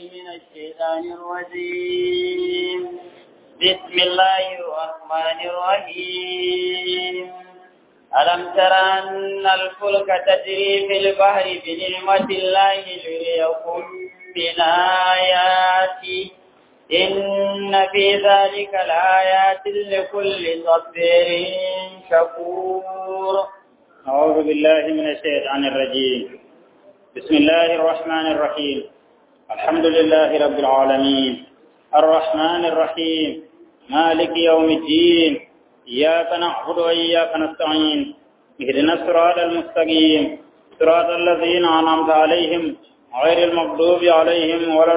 من الشيطان الرجيم بسم الله الرحمن الرحيم ألم تر أن الفلك تجري في البحر بنعمة الله ليريكم من آياته إن في ذلك لآيات لكل صبر شكور أعوذ بالله من الشيطان الرجيم بسم الله الرحمن الرحيم الحمد لله رب العالمين الرحمن الرحيم مالك يوم الدين إياك نعبد وإياك نستعين اهدنا الصراط المستقيم صراط الذين أنعمت عليهم غير المغضوب عليهم ولا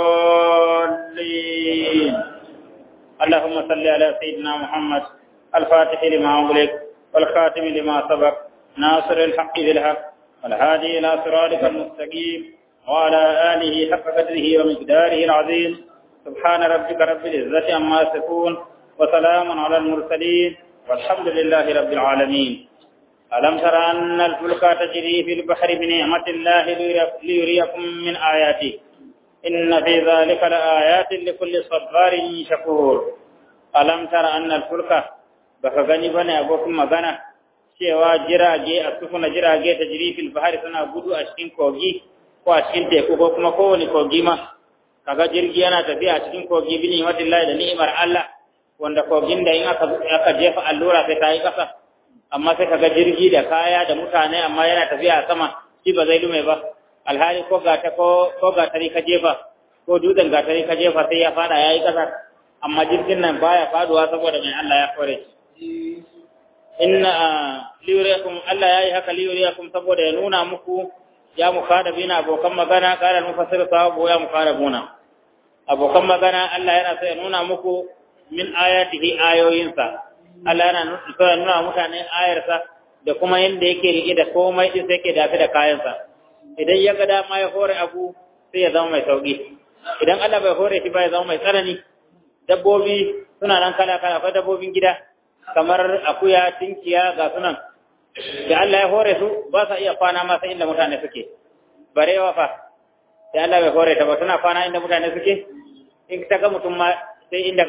الضالين اللهم صل على سيدنا محمد الفاتح لما أغلق والخاتم لما سبق ناصر الحق بالحق والهادي إلى صراطك المستقيم وعلى آله حق قدره ومقداره العظيم سبحان ربك رب العزة عما يصفون وسلام على المرسلين والحمد لله رب العالمين ألم تر أن الفلك تجري في البحر بنعمة الله ليريكم من آياته إن في ذلك لآيات لكل صبار شكور ألم تر أن الفلك بفغني بني أبوكم مغنى cewa jirage a sufuna jirage ta jiri fil bahari suna gudu a cikin kogi ko a cikin teku ko kuma kowane kogi ma kaga jirgi yana tafiya a cikin kogi bi ni'matillahi da ni'imar Allah wanda kogin da in aka aka jefa allura sai ta yi kasa amma sai kaga jirgi da kaya da mutane amma yana tafiya a sama shi ba zai lume ba alhali ko gata ko ko gatari ka jefa ko dutsen gatari ka jefa sai ya fada yayi kasa amma jirgin nan baya faduwa saboda mai Allah ya kore shi inna liyuriyakum Allah yayi haka liyuriyakum saboda ya nuna muku ya mukada bina abokan magana qala mufassir sahabu ya mukada buna abokan magana Allah yana so ya nuna muku min ayatihi ayoyinsa Allah yana so ya nuna mutane ayarsa da kuma yanda yake rike da komai din sai yake dafi da kayansa idan ya ga dama ya hore abu sai ya zama mai sauki idan Allah bai hore shi ba ya zama mai tsanani dabbobi suna nan kala kala akwai dabbobin gida kamar akuya tinkiya ga sunan da Allah ya hore su ba sa iya kwana ma sai inda mutane suke barewa fa da Allah bai hore ta ba suna kwana inda mutane suke in ta ga mutum ma sai inda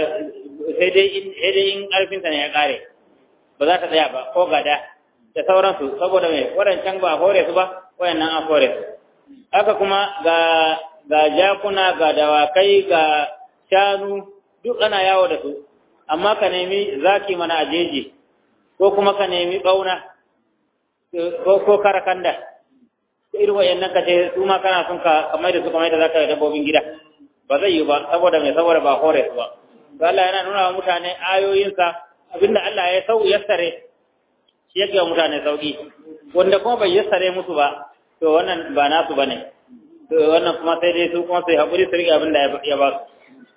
sai dai sai dai in karfin ta ne ya kare ba za ta tsaya ba ko gada da sauransu saboda mai wadancan ba hore su ba wayannan an hore su haka kuma ga ga jakuna ga dawakai ga shanu duk ana yawo da su amma ka nemi zaki mana a jeji ko kuma ka nemi ɓauna ko karakanda irin wayannan ka ce su ma kana son ka kamar da su kamar da zaka yi dabbobin gida ba zai yi ba saboda mai saboda ba hore su ba to Allah yana nuna wa mutane ayoyinsa abinda Allah ya sau yassare shi yake wa mutane sauki wanda kuma bai yassare musu ba to wannan ba nasu bane to wannan kuma sai dai su kuma sai hakuri su rike abinda ya ba su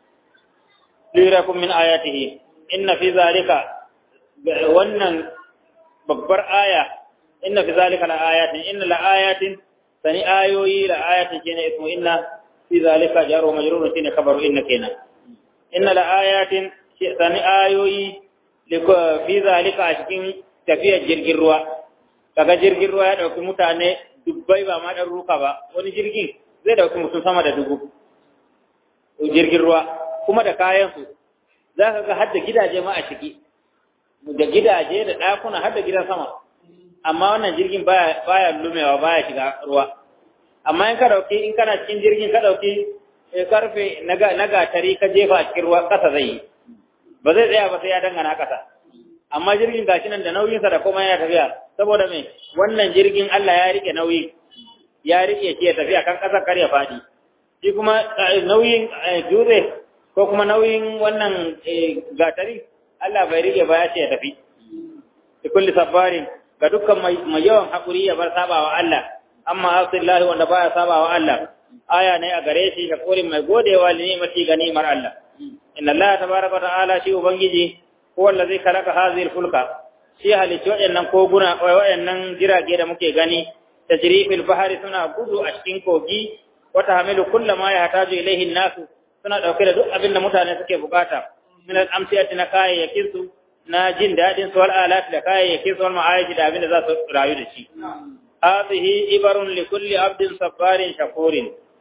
lirakum min ayatihi inna fi zalika wannan babbar aya inna fi zalika la ayatin inna la ayatin sani ayoyi la ayatin kene ismu inna fi zalika jaru majrur shine khabaru inna kenan inna la ayatin sani ayoyi fi zalika a cikin tafiyar jirgin ruwa kaga jirgin ruwa ya dauki mutane dubbai ba ma dan ruka ba wani jirgin zai dauki mutum sama da dubu jirgin ruwa kuma da kayansu za ka ga hadda gidaje ma a ciki da gidaje da ɗakuna har da gidan sama amma wannan jirgin baya baya lumewa baya shiga ruwa amma in ka dauki in kana cikin jirgin ka dauki karfe na gatari ka jefa a cikin ruwa ƙasa zai yi ba zai tsaya ba sai ya dangana ƙasa amma jirgin gashi nan da nauyinsa da kuma yana tafiya saboda me wannan jirgin Allah ya rike nauyi ya rike shi ya tafiya kan ƙasa kar ya faɗi shi kuma nauyin dutse ko kuma nauyin wannan gatari Allah bai rike ba ya ce ya tafi da kulli sabbarin ga dukkan mai yawan haƙuri ya bar sabawa Allah amma asillahi wanda baya sabawa Allah aya ne a gare shi hakurin mai godewa li ni'mati ga ni'mar Allah inna Allah tabaraka wa ta'ala shi ubangiji ko wanda zai kalaka hazir fulka shi halicci waɗannan koguna waɗannan jirage da muke gani tajrifil bahari suna gudu a cikin kogi wata hamilu kullama ya hataju ilaihi nasu suna ɗauke da duk abin da mutane suke bukata min al-amsiyati na kayayyakin su na jin daɗin su wal alat da kayayyakin su wal ma'ayishi da abin da za su rayu da shi hadhihi ibarun li kulli abdin sabbarin shakurin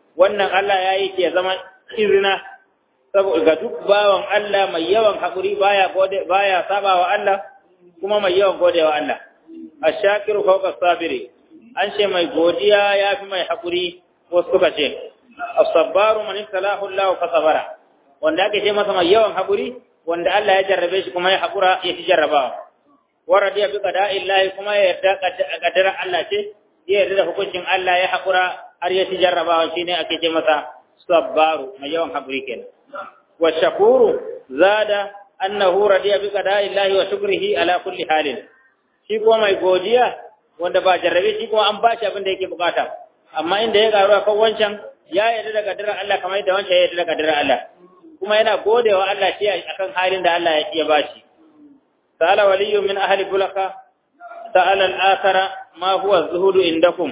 wannan Allah ya yi ke zama izina saboda ga duk bawan Allah mai yawan haƙuri baya gode baya saba wa Allah kuma mai yawan gode wa Allah ashakiru fawqa sabiri an ce mai godiya yafi mai haƙuri wasu suka ce as-sabbaru man ibtalahu Allah fa sabara wanda ake ce masa mai yawan haƙuri wanda Allah ya jarrabe shi kuma ya haƙura ya ci jarrabawa wa radiya bi qada'illahi kuma ya yarda qadara Allah ce ya yarda da hukuncin Allah ya haƙura har ya ci jarrabawa shine ake ce masa sabbaru mai yawan haƙuri kenan wa shakuru zada annahu radiya bi qada'illahi wa shukrihi ala kulli halin shi kuma mai godiya wanda ba jarrabe shi kuma an ba shi abin da yake bukata amma inda ya garu akan wancan ya yarda da qadarar Allah kamar yadda wancan ya yarda da qadarar Allah kuma yana godewa Allah shi akan halin da Allah ya bashi sala waliyyu min ahli bulaka sa'ala al-akhara ma huwa az-zuhud indakum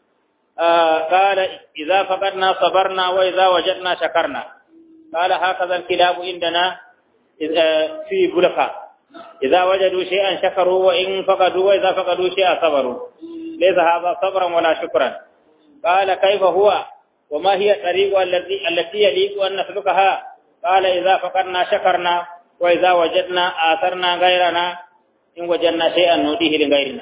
qala idza faqadna sabarna wa idza wajadna shakarna qala hakaza al-kilab indana fi bulaka idza wajadu shay'an shakaru wa in faqadu wa idza faqadu shay'an sabaru laysa hadha sabran wala shukran qala kayfa huwa وما هي الطريق التي التي يليق أن نسلكها قال إذا فقدنا شكرنا وإذا وجدنا آثرنا غيرنا إن وجدنا شيئا نوديه لغيرنا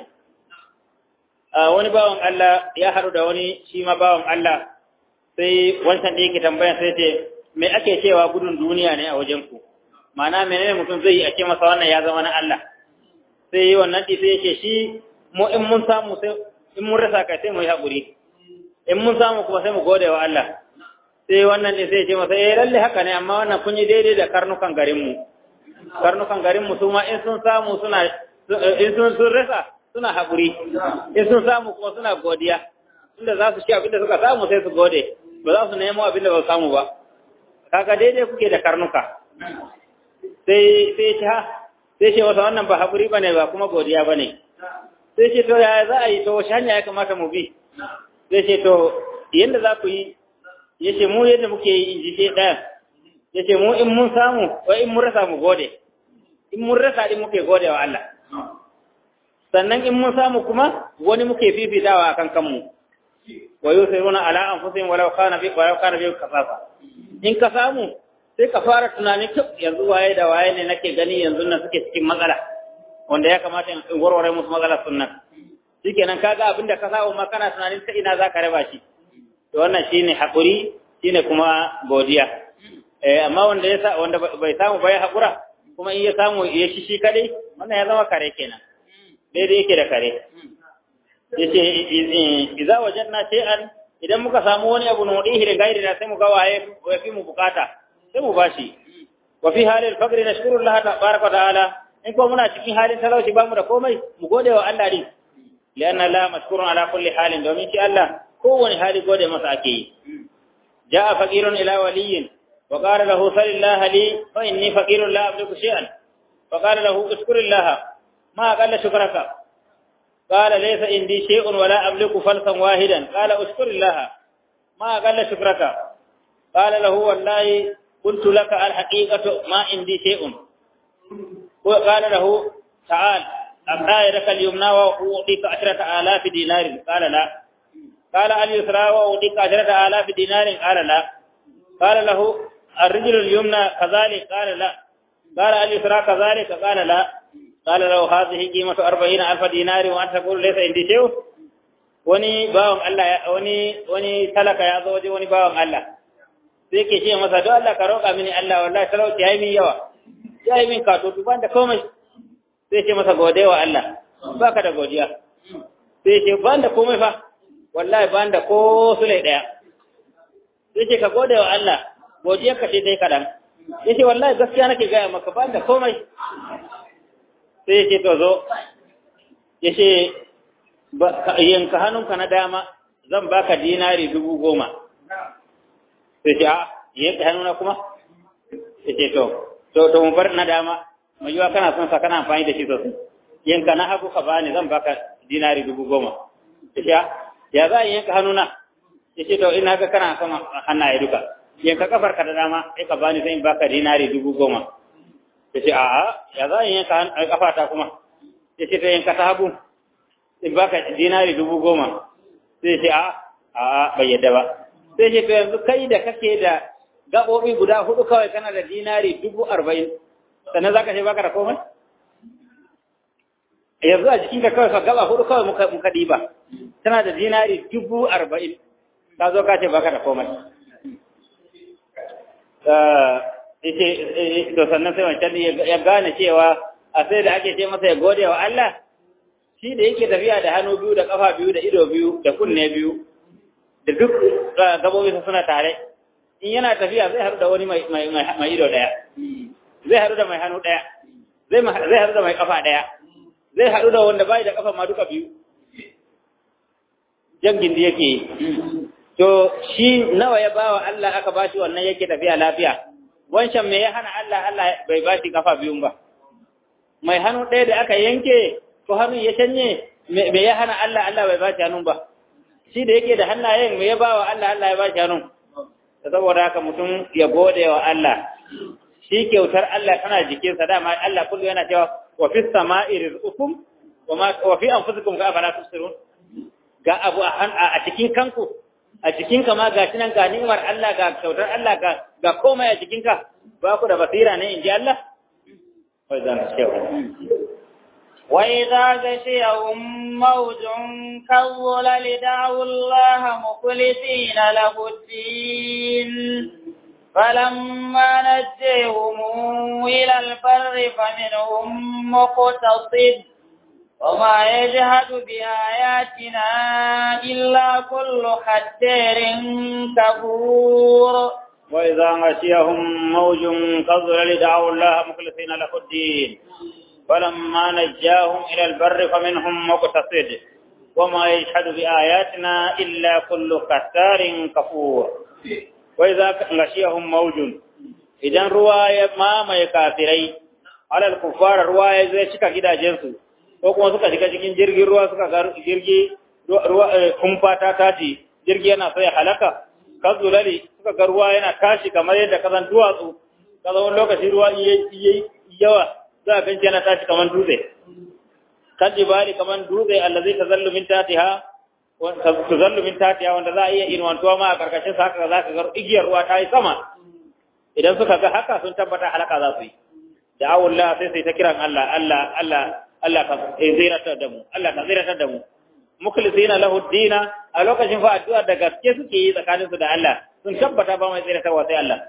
wani bawan Allah ya haɗu da wani shi ma bawan Allah sai wancan da yake tambaya sai ce me ake cewa gudun duniya ne a wajen ku ma'ana menene mutum zai yi a ce masa wannan ya zama na Allah sai wannan ɗi sai yake shi mu in mun samu sai in mun rasa kai sai mu yi haƙuri in mun samu kuma sai mu gode wa Allah sai wannan ne sai ce masa eh lalle haka ne amma wannan kun yi daidai da karnukan garin mu karnukan garin mu su ma in sun samu suna in sun sun rasa suna haƙuri in sun samu kuma suna godiya inda za su ci abin da suka samu sai su gode ba za su nemo abin da ba su samu ba kaga daidai kuke da karnuka sai sai ta sai ce masa wannan ba haƙuri bane ba kuma godiya bane sai ce to yaya za a yi to wace hanya ya kamata mu bi sai ce to yadda za ku yi ya ce mu yadda muke yi in ji ce ɗaya ya ce mu in mun samu ko in mun rasa mu gode in mun rasa din muke gode wa Allah sannan in mun samu kuma wani muke fifitawa a kan kanmu wa yusiruna ala anfusihim walau kana bi walau kana bi kasafa in ka samu sai ka fara tunanin to yanzu waye da waye ne nake gani yanzu nan suke cikin matsala wanda ya kamata in warware musu matsalar sunnan shikenan kaga abinda ka samu ma kana tunanin ta ina zaka raba shi to wannan shine hakuri shine kuma godiya eh amma wanda ya sa wanda bai samu bai hakura kuma in ya samu ya shi shi kadai wannan ya zama kare kenan daidai yake da kare yace idza wajanna shay'an idan muka samu wani abu nudihi da gairi da sai mu ga waye ya fi mu bukata sai mu bashi wa fi halil faqri nashkuru Allah tabaraka ta'ala in ko muna cikin halin talauci ba mu da komai mu gode wa Allah din لأن الله مشكور على كل حال دومين شاء الله كون حال قود مساكي جاء فقير إلى ولي وقال له صل الله لي فإني فقير لا أملك شيئا فقال له اشكر الله ما قال شكرك قال ليس عندي شيء ولا أملك فلسا واحدا قال اشكر الله ما قال شكرك قال له والله قلت لك الحقيقة ما عندي شيء وقال له تعال أبقى يدك اليمنى وأعطيك عشرة آلاف دينار قال لا قال اليسرى وأعطيك عشرة آلاف دينار قال لا قال له الرجل اليمنى كذلك قال لا قال اليسرى كذلك قال لا قال له هذه قيمة أربعين ألف دينار وأنت تقول ليس عندي شيء wani bawan Allah wani wani talaka ya zo waje wani bawan Allah sai ke ce masa don Allah ka roƙa mini Allah wallahi talauci ya yi min yawa ya yi min kato ban da komai sai ce masa gode wa Allah ba ka da godiya sai ce ban da komai fa wallahi ban da ko sule ɗaya sai ce ka gode wa Allah godiyar ka ce dai kaɗan ya ce wallahi gaskiya nake gaya maka ban da komai sai ce to zo ya ce yanka hannunka na dama zan baka dinari dubu goma sai ce a yanka hannuna kuma ya ce to to mu bar na dama mai yiwa kana son sa kana amfani da shi sosai yanka na hagu ka bani zan baka dinari dubu goma ya ya za a yanka hannuna ya ce to ina ga kana son hannaye duka yanka kafar ka da dama sai ka bani zan baka dinari dubu goma ya ce a'a ya za a yanka kafa ta kuma ya ce to yanka ta hagu in baka dinari dubu goma sai ya ce a'a a'a bai yadda ba sai ce to yanzu kai da kake da gaɓoɓi guda hudu kawai kana da dinari dubu arba'in sannan za ka ce baka da komai yanzu a jikinka kawai ka gaba hudu kawai muka muka diba tana da dinari dubu arba'in ka zo ka ce baka da komai yace to sannan sai wancan ya gane cewa a sai da ake ce masa ya gode wa Allah shi da yake tafiya da hannu biyu da kafa biyu da ido biyu da kunne biyu da duk gabobi suna tare in yana tafiya zai haɗu da wani mai ido ɗaya zai haɗu da mai hannu ɗaya zai haɗu da mai kafa ɗaya zai haɗu da wanda bai da kafa ma duka biyu jan gindi yake yi to shi nawa ya bawa Allah aka bashi wannan yake tafiya lafiya wancan me ya hana Allah Allah bai bashi kafa biyun ba mai hannu ɗaya da aka yanke ko hannun ya canye me ya hana Allah Allah bai bashi hannun ba shi da yake da hannayen me ya bawa Allah Allah ya bashi hannun saboda haka mutum ya gode wa Allah shi kyautar Allah tana jikinsa dama Allah kullu yana cewa wa fi sama'i rizqukum wa ma wa fi anfusikum ka afala tusirun ga abu a cikin kanku a cikin ka ma ga nan ga ni'imar Allah ga kyautar Allah ga ga komai a cikin ka ba ku da basira ne inji Allah wai zan cewa وإذا غشيهم موج كالظلل دعوا الله مخلصين له الدين فلما نجيهم إلى البر فمنهم مقتصد وما يجهد بآياتنا إلا كل ختير كفور وإذا غشيهم موج كالظلل دعوا الله مخلصين له الدين فلما نجاهم إلى البر فمنهم مقتصد وما يجحد بآياتنا إلا كل ختار كفور وإذا غشيهم موج إذا رواية ما ما يكافري على الكفار رواية زي شكا كده جنسو ko kuma suka shiga cikin jirgin ruwa suka ga jirgi ruwa kumfa ta tashi jirgi yana sai halaka kazulali suka ga ruwa yana tashi kamar yadda kazan duwatsu kaza wani lokaci ruwa yayi yawa za a ganci yana tashi kamar dutse kan jibali kamar dutse allazi tazallu min tatiha wa tazallu min tatiha wanda za a iya inwantuwa ma a karkashin sa haka za ka ga igiyar ruwa ta yi sama idan suka ga haka sun tabbata halaka za su yi da awullah sai sai ta kiran Allah Allah Allah Allah ka zirata da mu Allah ka zirata da mu mukhlisina lahu dina a lokacin fa addu'a da gaske suke yi tsakanin su da Allah sun tabbata ba mai zirata sai Allah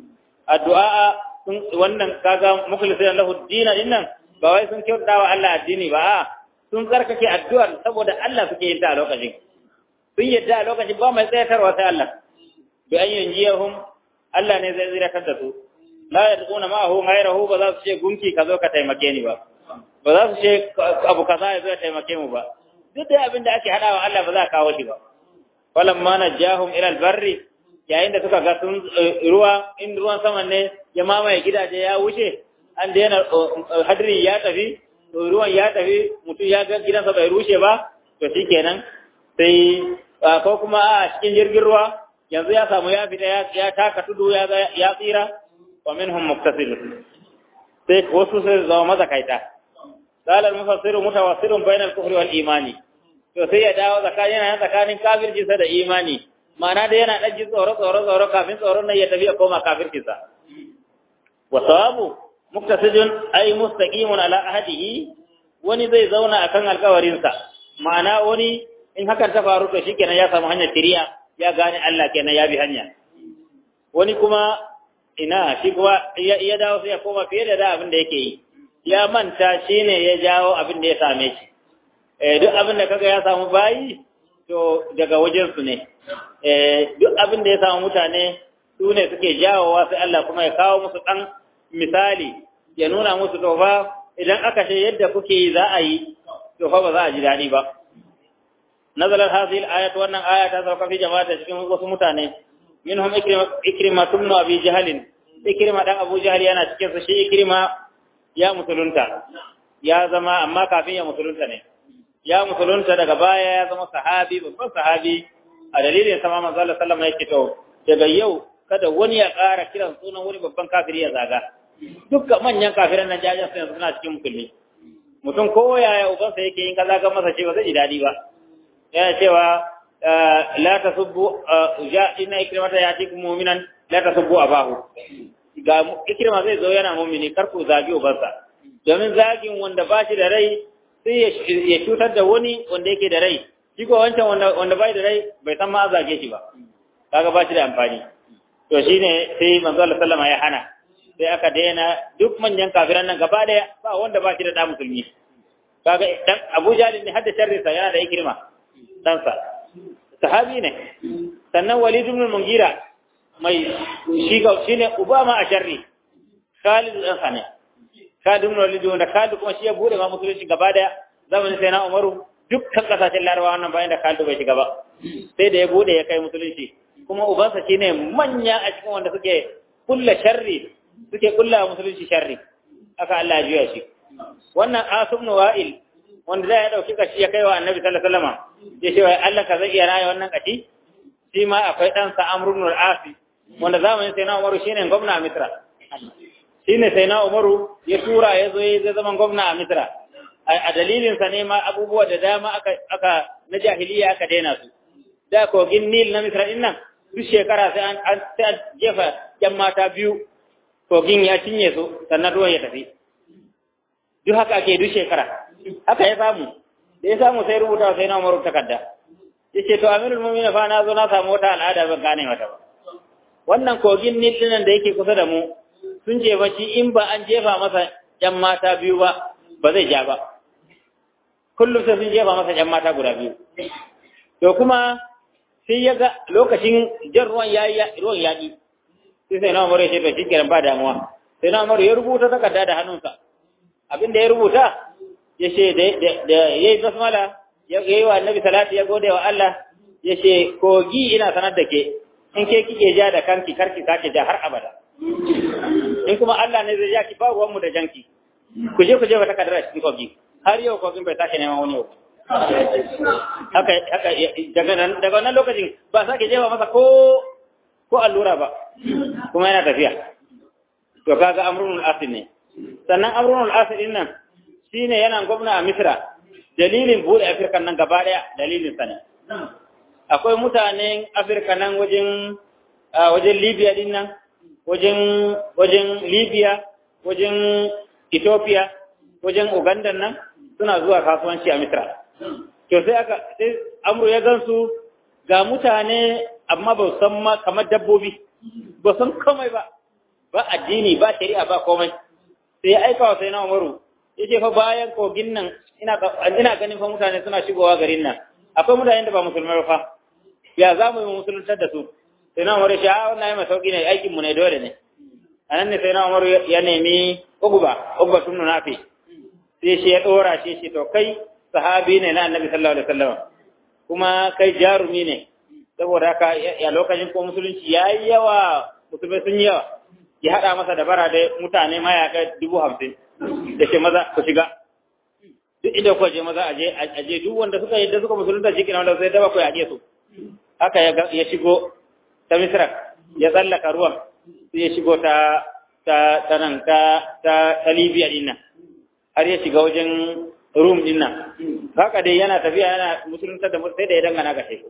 addu'a wannan kaga mukhlisina lahu dina dinnan ba wai sun kyauta wa Allah addini ba sun tsarkake addu'ar saboda Allah suke yin ta a lokacin sun yadda a lokacin ba mai tsayatarwa sai Allah bi an yanjiyahum Allah ne zai ziratar da su la yadquna ma'ahu ghayrahu ba za su ce gunki ka zo ka taimake ni ba ba za su ce abu kaza ya zo ya taimake mu ba duk da abin da ake hadawa Allah ba za a kawo shi ba falamma najahum ila albarri yayin da suka ga sun ruwa in ruwan sama ne ya mamaye gidaje ya wuce an daina hadri ya tafi to ruwan ya tafi mutum ya ga gidansa bai rushe ba to shikenan sai ko kuma a cikin jirgin ruwa yanzu ya samu ya fita ya taka tudu ya ya tsira wa minhum muktasil sai wasu sai zama mazakaita qala al-mufassiru mutawassirun bainal kufri wal imani to sai ya dawo tsakanin yana tsakanin kafirci sa da imani ma'ana da yana dan ji tsoro tsoro tsoro kafin tsoron nan ya tafi ya koma kafirci sa wa sawabu muktasidun ay mustaqimun ala ahadihi wani zai zauna akan alkawarin sa ma'ana wani in hakan ta faru to shikenan ya samu hanyar tiriya ya gane Allah kenan ya bi hanya wani kuma ina shi kuma ya dawo sai ya koma fiye da da abin da yake yi ya manta shine ya jawo abin da ya same shi eh duk abin da kaga ya samu bayi to daga wajen su ne eh duk abin da ya samu mutane su ne suke jawowa sai Allah kuma ya kawo musu dan misali ya nuna musu to fa idan aka ce yadda kuke yi za a yi to fa ba za a ji dadi ba nazalar hadhihi al-ayat wannan aya ta sauka fi jama'a cikin wasu mutane minhum ikrima ikrima ibn abi jahl ikrima dan abu jahl yana cikin su shi ikrima ya musulunta ya zama amma kafin ya musulunta ne ya musulunta daga baya ya zama sahabi babban sahabi a dalilin sama manzo Allah sallallahu alaihi wasallam to daga yau kada wani ya ƙara kiran sunan wani babban kafiri ya zaga dukkan manyan kafiran nan jajan sun suna cikin musulmi mutum ko yaya ubansa yake yin kaza ga masa cewa zai ji dadi ba yana cewa la tasubbu ja inna ikrimata yatikum mu'minan la tasubbu abahu ga ikrima zai zo yana mu'mini kar ku zagi ubansa domin zagin wanda ba shi da rai sai ya cutar da wani wanda yake da rai shi ko wancan wanda wanda bai da rai bai san ma zage shi ba kaga ba shi da amfani to shine sai manzo Allah sallama ya hana sai aka daina duk manyan kafiran nan gaba daya ba wanda ba shi da da musulmi kaga dan Abu Jahl ne hadda sharri sa yana da ikrima dan sa sahabi ne sannan Walid ibn Mughira mai shi ga shine Obama a sharri Khalid dan sa ne Khalid ibn Walid wanda Khalid kuma shi ya bude ma musulunci gaba daya zamanin sai na Umaru dukkan kasashen Larabawa wannan bayan da Khalid bai shiga ba sai da ya bude ya kai musulunci kuma ubansa shine manya a cikin wanda suke kulla sharri suke kulla musulunci sharri aka Allah ya juya shi wannan Asim ibn Wa'il wanda da ya dauki kashi ya kai wa Annabi sallallahu alaihi wasallam ya ce wai Allah ka zai iya raya wannan kashi shi ma akwai dan sa Amr ibn al-As wanda zamanin sai na Umaru shine gwamna a Misra shine sai na Umaru ya tura ya zo ya zama gwamna a Misra a dalilin sa ne ma abubuwa da dama aka aka na jahiliya aka daina su da kogin Nil na Misra din nan duk shekara sai an sai an jefa yan mata biyu kogin ya cinye su sannan ruwan ya tafi duk haka ake duk shekara haka ya samu da ya samu sai rubuta sai na umaru takarda ya ce to amirul mu'minin fa na zo na samu wata al'ada ban gane mata ba wannan kogin Nil din da yake kusa da mu sun ce ba shi in ba an jefa masa yan mata biyu ba ba zai ja ba kullum sai sun jefa masa yan mata guda biyu to kuma sai ya ga lokacin jan ruwan yayi ruwan yaƙi sai sai na umaru ya ce to shikenan ba damuwa sai na umaru ya rubuta takarda da hannunsa abin da ya rubuta ya ce da ya yi basmala ya yi wa annabi salati ya gode wa Allah ya ce kogi ina sanar da ke in ke kike ja da kanki karki sake ja har abada in kuma Allah ne zai ja ki ba ruwanmu da janki ku je ku je wata kadara cikin kogi har yau kogin bai sake neman wani yau haka haka daga nan daga wannan lokacin ba sake jefa masa ko ko allura ba kuma yana tafiya to kaga amrunul asil ne sannan amrunul asil din nan shine yana gwamna a Misra dalilin bude Afirka nan gaba daya dalilin sa ne akwai mutanen Afirka nan wajen wajen Libya din nan wajen wajen Libya wajen Ethiopia wajen Uganda nan suna zuwa kasuwanci a Misra to sai aka sai amru ya gansu ga mutane amma ba san ma kamar dabbobi ba san komai ba ba addini ba shari'a ba komai sai ya aika wa sai na umaru yace fa bayan kogin nan ina ina ganin fa mutane suna shigowa garin nan akwai mutane da ba musulmai fa ya za mu yi musuluntar da su sai na umaru shi a wannan mai sauki ne aikin mu ne dole ne anan ne sai na umaru ya nemi uguba uguba tun nafi sai shi ya dora shi shi to kai sahabi ne na annabi sallallahu alaihi wasallam kuma kai jarumi ne saboda haka ya lokacin ko musulunci yayi yawa musulmai sun yawa ya hada masa da bara da mutane mayaka dubu hamsin da ce maza ku shiga duk inda kuka je maza aje aje duk wanda suka yadda suka musulunta shi kenan wanda sai daba ku yaje su haka ya shigo ta misra ya tsallaka ruwan sai ya shigo ta ta nan ta ta libya din nan har ya shiga wajen rum din nan haka dai yana tafiya yana musulunta da sai da ya dangana ga teku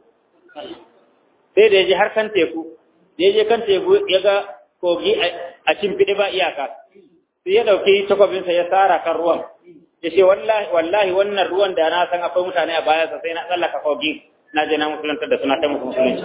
sai da ya je har kan teku da ya je kan teku ya ga kogi a cimfiɗe ba iyaka sai ya ɗauki takwabinsa ya tsara kan ruwan ya ce wallahi wannan ruwan da na san akwai mutane a bayansa sai na tsallaka kogin na je na musulunta da suna ta musu musulunci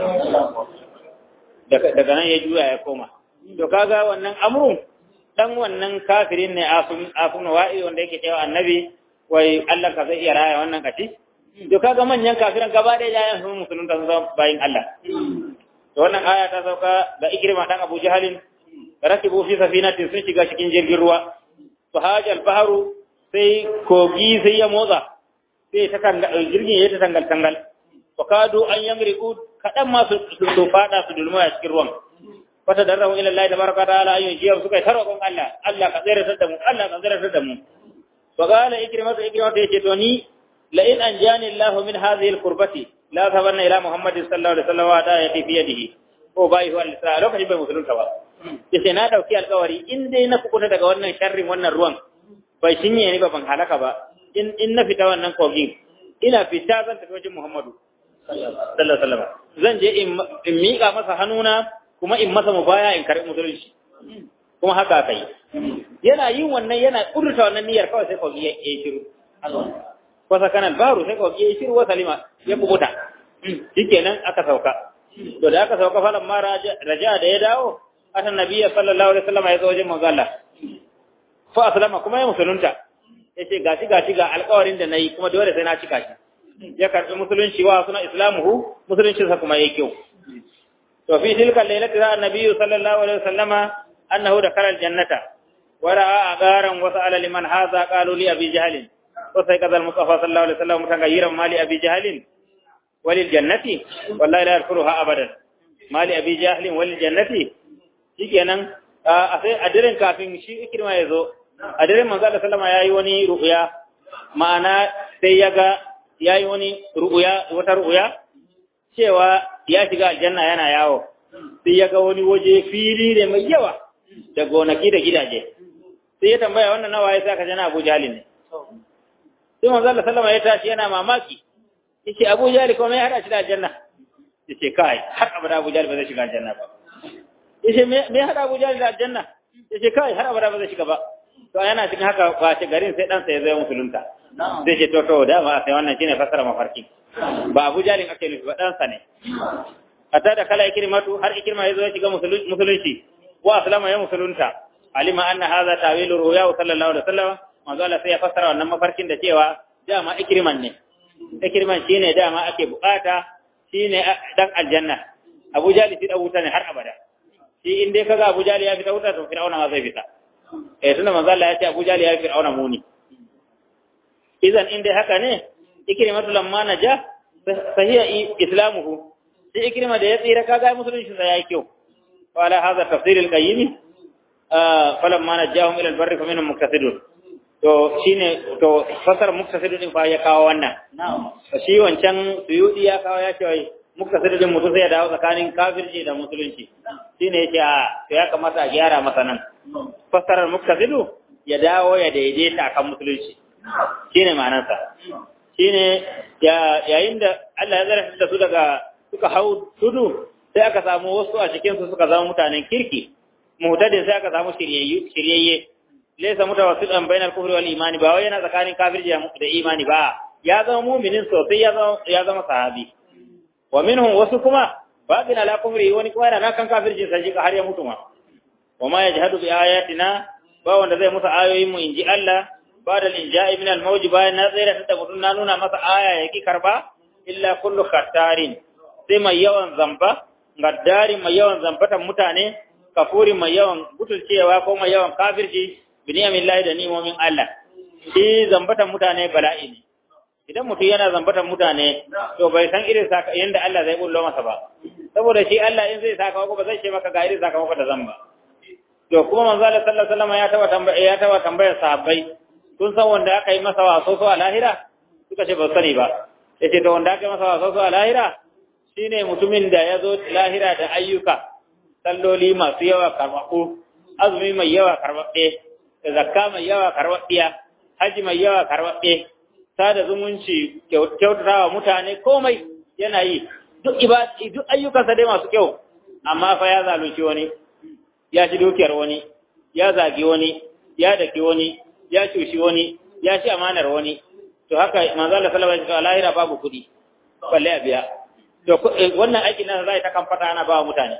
daga nan ya juya ya koma to kaga wannan amrun dan wannan kafirin ne afun wa'i wanda yake cewa annabi wai Allah ka zai iya raya wannan kaci to kaga manyan kafiran gaba da yayan sun musulun da sun bayin Allah to wannan aya ta sauka ga Ikrima dan Abu Jahalin rakibu fi safinatin sun shiga cikin jirgin ruwa to hajal baharu sai kogi sai ya motsa sai ta kan jirgin ya ta tangal tangal to kadu an yamriku kadan ma su su fada su dulma a cikin ruwan fata darrahu ila Allah tabaraka ta'ala ayyun jiya suka yi tarokon Allah Allah ka tsere da mu Allah ka tsere da mu fa qala ikrimah ikrimah yace to ni la in anjani Allah min hadhihi al-qurbati la tabanna ila Muhammad sallallahu alaihi wasallam wa da yati fi yadihi ko bai huwa al-isra lokacin bai musulunta ba yace na dauki alƙawari in dai na kukuta daga wannan sharrin wannan ruwan bai shinye ni ba ban halaka ba in in na fita wannan kogin ina fita zan tafi wajen Muhammadu sallallahu alaihi wasallam zan je in miƙa masa hannuna kuma in masa mubaya in karɓi musulunci kuma haka aka yi yana yin wannan yana ƙudurta wannan niyyar kawai sai kawai ya yi shiru wasa kanan baru sai kawai ya yi shiru wa salima ya kubuta shikenan aka sauka to da aka sauka falan ma raja da ya dawo atan nabiyya sallallahu alaihi wasallam ya zo wajen manzo Allah fa aslama kuma ya musulunta yace gashi gashi ga alƙawarin da nayi kuma dole sai na cika shi ya karbi musulunci wa suna islamuhu musulunci sa kuma yake kyau to fi tilka lailati ra annabiyyu sallallahu alaihi wasallama annahu dakhala aljannata wa ra'a agaran wa sa'ala liman hadha qalu li abi jahl wa sayqadha al-mustafa sallallahu alaihi wasallam mutagayyiran mali abi jahl walil jannati wallahi la yadkhuluha abadan mali abi jahl walil jannati shikenan a sai a diren kafin shi ikirma ya zo a diren manzo Allah sallama yayi wani ru'ya ma'ana sai ya ga yayi wani ru'ya wata ru'ya cewa ya shiga aljanna yana yawo sai ya ga wani waje fili ne mai yawa da gonaki da gidaje sai ya tambaya wannan nawa ya saka jana Abu Jahal ne sai manzo Allah sallama ya tashi yana mamaki yace Abu Jahal kuma ya hada shi da aljanna yace kai har abada Abu Jahal ba zai shiga aljanna ba yace me me hada Abu Jahl da aljanna yace kai har abada ba zai shiga ba to yana cikin haka kwace garin sai dan sa ya zo musulunta zai ce to to da ma sai wannan shine fasara mafarki ba Abu Jahl ake nufi ba dan sa ne hatta da kala ikrimatu har ikrima ya zo ya shiga musulunci wa aslama ya musulunta alima anna hadha tawilu ruya sallallahu alaihi wasallam manzo Allah sai ya fassara wannan mafarkin da cewa dama ikriman ne ikriman shine dama ake bukata shine dan aljanna Abu Jahl shi da wuta ne har abada shi in dai kaga Abu Jali ya fita wuta to Fir'auna ma zai fita eh tunda manzo Allah ya ce Abu Jali ya fi Fir'auna muni idan in dai haka ne ikrimatu lamma naja sahiya islamuhu sai ikrima da ya tsira kaga musulunci sa yayi kyau wala hadha tafsir al-qayyim falamma najahum ila al-barri faminhum muqtasidun to shine to fasar muqtasidun din fa ya kawo wannan shi wancan suyudi ya kawo ya ce muqtasidun mutum sai ya dawo tsakanin kafirci da musulunci shine yace a to ya kamata a gyara masa nan fasarar muqtasidu ya dawo ya daidaita akan musulunci shine ma'anarsa shine yayin da Allah ya zarafi da su daga suka hau tudu sai aka samu wasu a cikin su suka zama mutanen kirki muhtadin sai aka samu shiryayyu shiryayye laysa mutawassitan bainal kufri wal imani ba wai yana tsakanin kafirci da imani ba ya zama mu'minin sosai ya zama ya zama sahabi wa minhum wasu kuma baqin ala kufri wani kuma yana kan kafirci sai har ya mutu ma wa ma yajhadu bi ayatina ba wanda zai musa ayoyin mu inji Allah ba da linja'i min al-mawj bayan na tsira ta mutun na nuna masa aya yake karba illa kullu khattarin sai mai yawan zamba gaddari mai yawan zambatan mutane kafuri mai yawan butulcewa ko mai yawan kafirci biniyamillahi da ni'imomin Allah shi zambatan mutane bala'i ne idan mutum yana zambatan mutane to bai san irin saka yanda Allah zai bullo masa ba saboda shi Allah in zai saka ko ba zai ce maka ga irin sakamako da zamba to kuma manzo Allah sallallahu alaihi wasallam ya taba tambaya ya taba tambayar sahabbai kun san wanda aka yi masa waso so a lahira suka ce ba sani ba yace to wanda aka yi masa waso so a lahira shine mutumin da ya zo lahira da ayyuka salloli masu yawa karbabu azumi mai yawa karbabbe zakka mai yawa karbabbiya haji mai yawa karbabbe sada zumunci kyautatawa mutane komai yana yi duk ibadi duk ayyukansa dai masu kyau amma fa ya zalunci wani ya ci dukiyar wani ya zagi wani ya daki wani ya cushi wani ya ci amanar wani to haka manzo Allah sallallahu alaihi wasallam lahira babu kudi balle a biya to wannan aikin nan zai ta kan fata ana ba mutane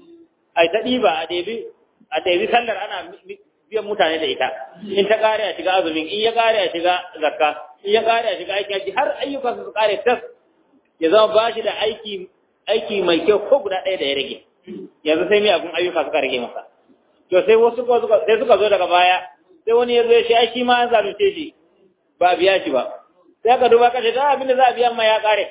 ai ta diba a debi a debi sallar ana biyan mutane da ita in ta kare a shiga azumin in ya kare a shiga zakka in ya kare a shiga aikin haji har ayyukan su kare tas ya zama ba shi da aiki aiki mai kyau ko guda ɗaya da ya rage yanzu sai miyagun ayyuka suka rage masa to sai wasu sai suka zo daga baya sai wani ya zo ya shi ai shi ma an zalunce shi ba biya shi ba sai aka duba kashe da abin da za a biya ma ya kare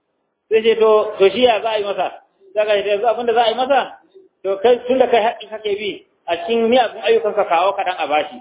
sai ce to to shi ya za a yi masa sai ka ce abin da za a yi masa to kai tun da kai haƙƙi kake bi a cikin miyagun ayyukan ka kawo kaɗan a bashi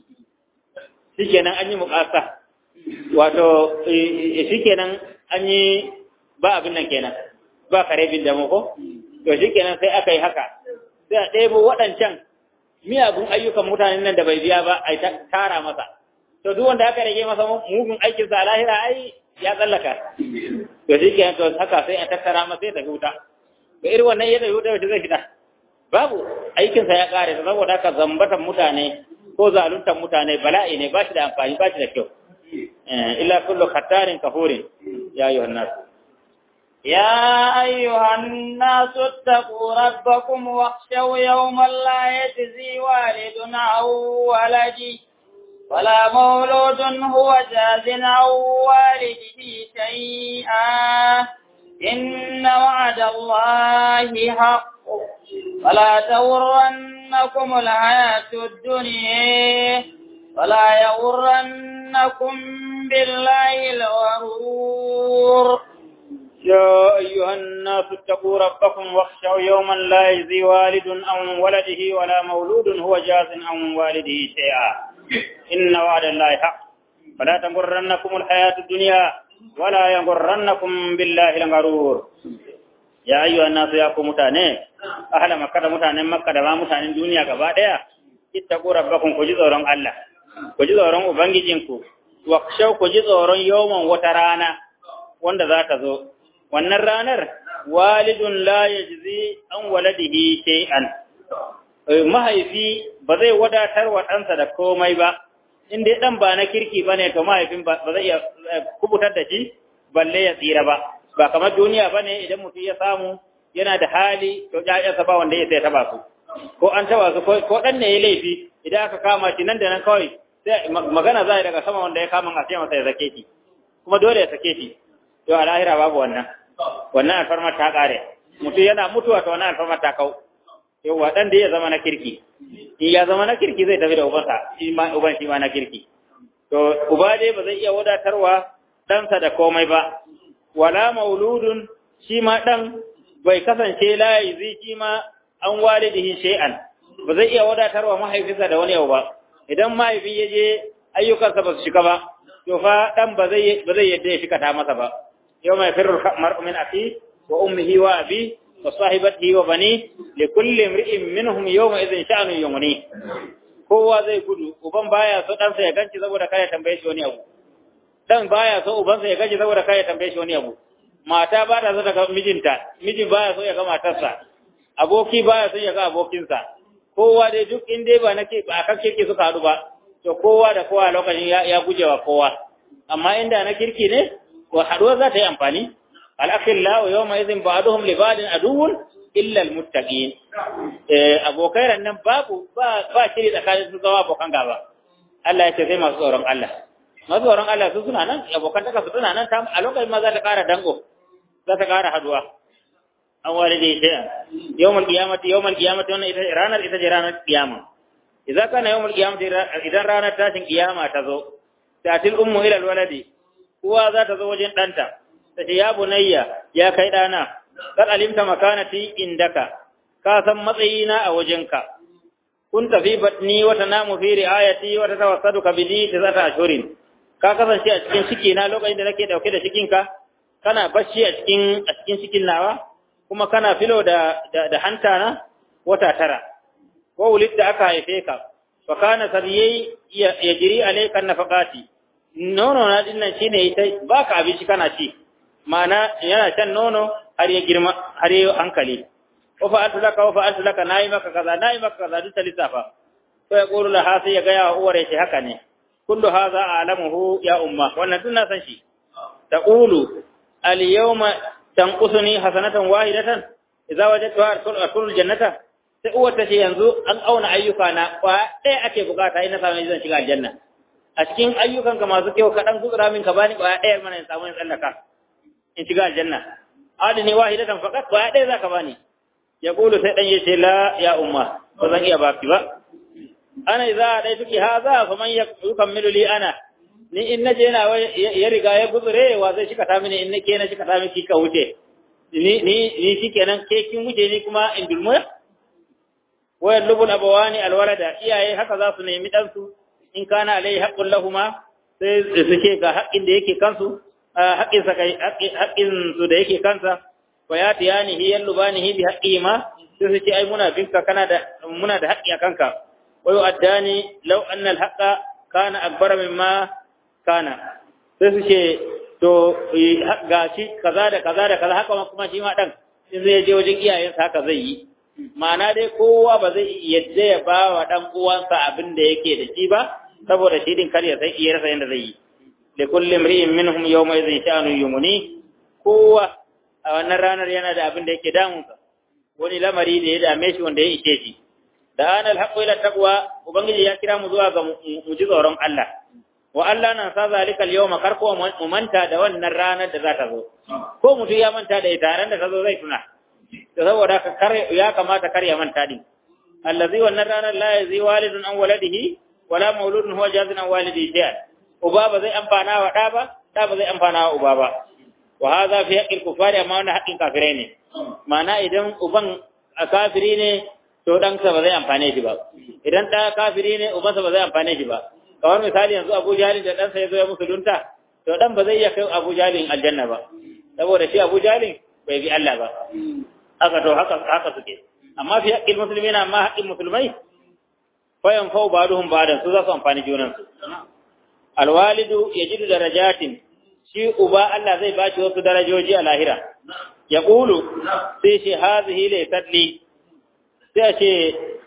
shikenan an yi muƙasa wato shikenan an yi ba abin nan kenan ba kare bin da ko to shikenan sai aka yi haka sai a ɗebo waɗancan miyagun ayyukan mutanen nan da bai biya ba a tara masa to duk wanda aka rage masa mugun aikin sa lahira ai ya tsallaka to shi ke to haka sai a tattara masa sai tafi wuta ga irin wannan yadda wuta wacce zai fita babu aikinsa ya kare saboda haka zambatan mutane ko zaluntan mutane bala'i ne ba shi da amfani ba shi da kyau illa kullu khattarin kafurin ya ayyuhan nas يا أيها الناس اتقوا ربكم واخشوا يوما لا يجزي والد عن ولده ولا مولود هو جاز عن والده شيئا إن وعد الله حق فلا تغرنكم الحياة الدنيا ولا يغرنكم بالله الغرور يا أيها الناس اتقوا ربكم واخشوا يوما لا يجزي والد عن ولده ولا مولود هو جاز عن والده شيئا إن وعد الله حق فلا تغرنكم الحياة الدنيا ولا يغرنكم بالله الغرور يا أيها الناس يا متاني أهل مكة متاني مكة دما متاني الدنيا كبادية اتقوا ربكم كجزورون الله كجزورون أبنجينكو واخشوا كجزورون يوما وترانا wanda za ta zo wannan ranar walidun la yajzi an waladihi shay'an mahaifi ba zai wadatar wa ɗansa da komai ba in dai ɗan ba na kirki ba ne to mahaifin ba zai iya kubutar da shi balle ya tsira ba ba kamar duniya ba ne idan mutum ya samu yana da hali to ƴaƴansa ba wanda ya sai taba su ko an taba su ko ɗan ne ya laifi idan aka kama shi nan da nan kawai sai magana za a yi daga sama wanda ya kama a ce masa ya sake shi kuma dole ya sake shi to a lahira babu wannan wannan alfarmar ta ƙare mutum yana mutuwa to wannan alfarmar ta kau yauwa ɗan da ya zama na kirki in ya zama na kirki zai tafi da ubansa shi ma uban shi ma na kirki to uba dai ba zai iya wadatarwa ɗansa da komai ba wala mauludun shi ma ɗan bai kasance layi zai shi ma an walidihi shay'an ba zai iya wadatarwa mahaifinsa da wani yau ba idan mahaifin ya je ayyukansa ba su shika ba to fa ɗan ba zai ba zai yadda ya shika ta masa ba yau mai firru mar'u min aki wa ummihi wa abi وصاحبته وبنيه لكل امرئ منهم يومئذ شأن يغنيه kowa zai gudu uban baya so ɗansa ya ganci saboda kai tambaye shi wani abu dan baya so ubansa ya ganci saboda kai tambaye shi wani abu mata ba ta so ta ga mijinta miji baya so ya ga matarsa aboki baya so ya ga abokinsa kowa dai duk in dai ba nake ba kan kirki suka haɗu ba to kowa da kowa lokacin ya, ya gujewa kowa amma inda na kirki ne to haɗuwa za ta yi amfani al'akhillahu yawma idhin ba'duhum li ba'din aduwwun illa almuttaqin eh abokai nan babu ba ba shiri tsakanin su zama abokan gaba Allah ya ce sai masu tsoron Allah masu tsoron Allah su suna nan abokan taka su suna nan ta a lokacin ma za ta ƙara dango za ta ƙara haduwa an wale da ita yawmul qiyamati yawmul qiyamati wannan ita ranar ita ce ranar qiyama idan kana yawmul qiyamati idan ranar tashin qiyama ta zo tatil ummu ila alwaladi uwa za ta zo wajen ɗanta ta ce ya bunayya ya kai ɗana kar alimta makanati indaka ka san matsayina a wajenka kun tafi batni wata namu fi riayati wata tawassadu ka bidi ta zata ashurin ka kasance a cikin ciki na lokacin da nake dauke da cikinka kana bacci a cikin a cikin cikin nawa kuma kana filo da da, hanta na wata tara ko wulid da aka haife ka fa kana sariyai ya jiri alayka nafaqati nono na dinnan shine ita baka abinci kana ci ma'ana yana shan nono har ya girma har ya hankali wa fa'altu laka wa fa'altu laka nayi maka kaza nayi maka kaza duk ta lissafa to ya qulu laha sai ya ga ya uwar yace haka ne kullu hadha a'lamuhu ya umma wannan tun na san shi taqulu al yawma tanqusuni hasanatan wahidatan idza wajadtu adkhulu jannata sai uwar ta ce yanzu an auna ayyuka na kwa ɗaya ake bukata ina samu zan shiga aljanna a cikin ayyukan ka masu kyau kaɗan gutsura min ka bani kwa ɗaya mana in samu in tsallaka in shiga aljanna adini wahidatan faqat kwa ɗaya zaka bani ya kulu sai dan yace la ya umma ba zan iya baki ba ana idza dai tuki haza fa man yukammilu li ana ni in naje na ya riga ya guzure wa zai shika ta mini in nake na shika ta miki ka wuce ni ni ni shikenan ke kin wuce ni kuma in dulmu wa yallubul abawani alwalada iyaye haka za su nemi dan su in kana alai haqqul lahuma sai su ce ga haƙƙin da yake kansu haƙƙin sa kai haƙƙin su da yake kansa wa ya tiyanihi yallubanihi bi haqqi ma sai su ce ai muna binka kana da muna da haƙƙi a kanka wa yu'addani law anna al-haqqa kana akbara mimma kana sai su ce to gashi kaza da kaza da kaza haka kuma shi ma dan in zai je wajen iyayensa haka zai yi ma'ana dai kowa ba zai yadda ya ba wa dan uwansa abin da yake da shi ba saboda shi din kar ya sai iya rasa yanda zai yi li kulli imri'in minhum yawma idhin sha'nu yumni kowa a wannan ranar yana da abin da yake damunsa wani lamari da ya dame shi wanda ya ishe shi da ana alhaqqu ila taqwa ubangiji ya kira mu zuwa ga mu ji tsoron Allah wa Allah nan sa zalika al-yawma karko mu manta da wannan ranar da za ta zo ko mutum ya manta da ita ran da ta zo zai tuna to saboda ka kar ya kamata kar ya manta din allazi wannan ranar la yazi walidun an waladihi wala mauludun huwa jazin an walidihi shay'an uba ba zai amfana wa da ba da ba zai amfana wa uba ba wa hadha fi haqqil kufari amma wannan haqqin kafirai ne ma'ana idan uban a kafiri ne to ɗansa ba zai amfane shi ba idan ɗa kafiri ne ubansa ba zai amfane shi ba kamar misali yanzu Abu Jalil da ɗansa ya zo ya musulunta to ɗan ba zai iya kai Abu Jalil aljanna ba saboda shi Abu Jalil bai bi Allah ba haka to haka haka suke amma fi haƙƙin musulmi na amma haƙƙin musulmai fa yanfau ba'duhum ba'dan su za su amfani junan su alwalidu yajidu darajatin shi uba Allah zai ba shi wasu darajoji a lahira ya ƙulu sai shi hazihi laysat li sai a ce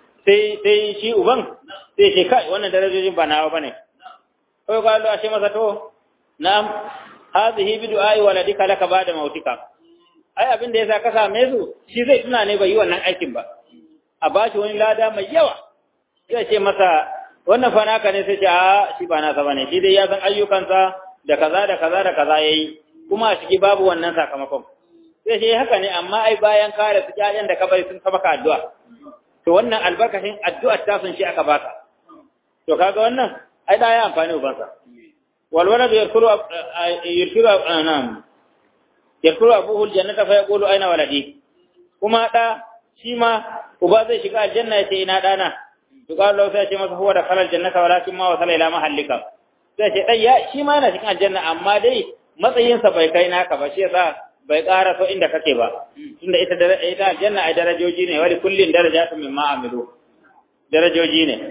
sai shi uban sai ce kai wannan darajojin ba nawa bane kai ka Allah ce masa to na'am hadhihi bi du'ai waladika laka ba'da mautika ai abin da yasa ka same su shi zai tuna ne bai yi wannan aikin ba a bashi wani lada mai yawa sai ce masa wannan fa naka ne sai ce a shi ba nasa bane shi dai ya san ayyukansa da kaza da kaza da kaza yayi kuma a ciki babu wannan sakamakon sai shi haka ne amma ai bayan kare su ƴaƴan da ka bari sun saba ka addu'a to wannan albarkacin addu'ar ta sun shi aka baka to kaga wannan ai da ya amfani ubansa wal walad yarkuru yarkuru anam yarkuru abuhu aljannata fa yaqulu aina waladi kuma da shi ma uba zai shiga aljanna ya ce ina dana to ga Allah sai ya ce masa huwa da kalal jannata walakin ma wasala ila mahallika sai ce dai ya shi ma yana cikin aljanna amma dai matsayinsa bai kai naka ba shi yasa bai ƙara so inda kake ba tunda ita ita aljanna ai darajoji ne wali kullin darajatun mimma amilu darajoji ne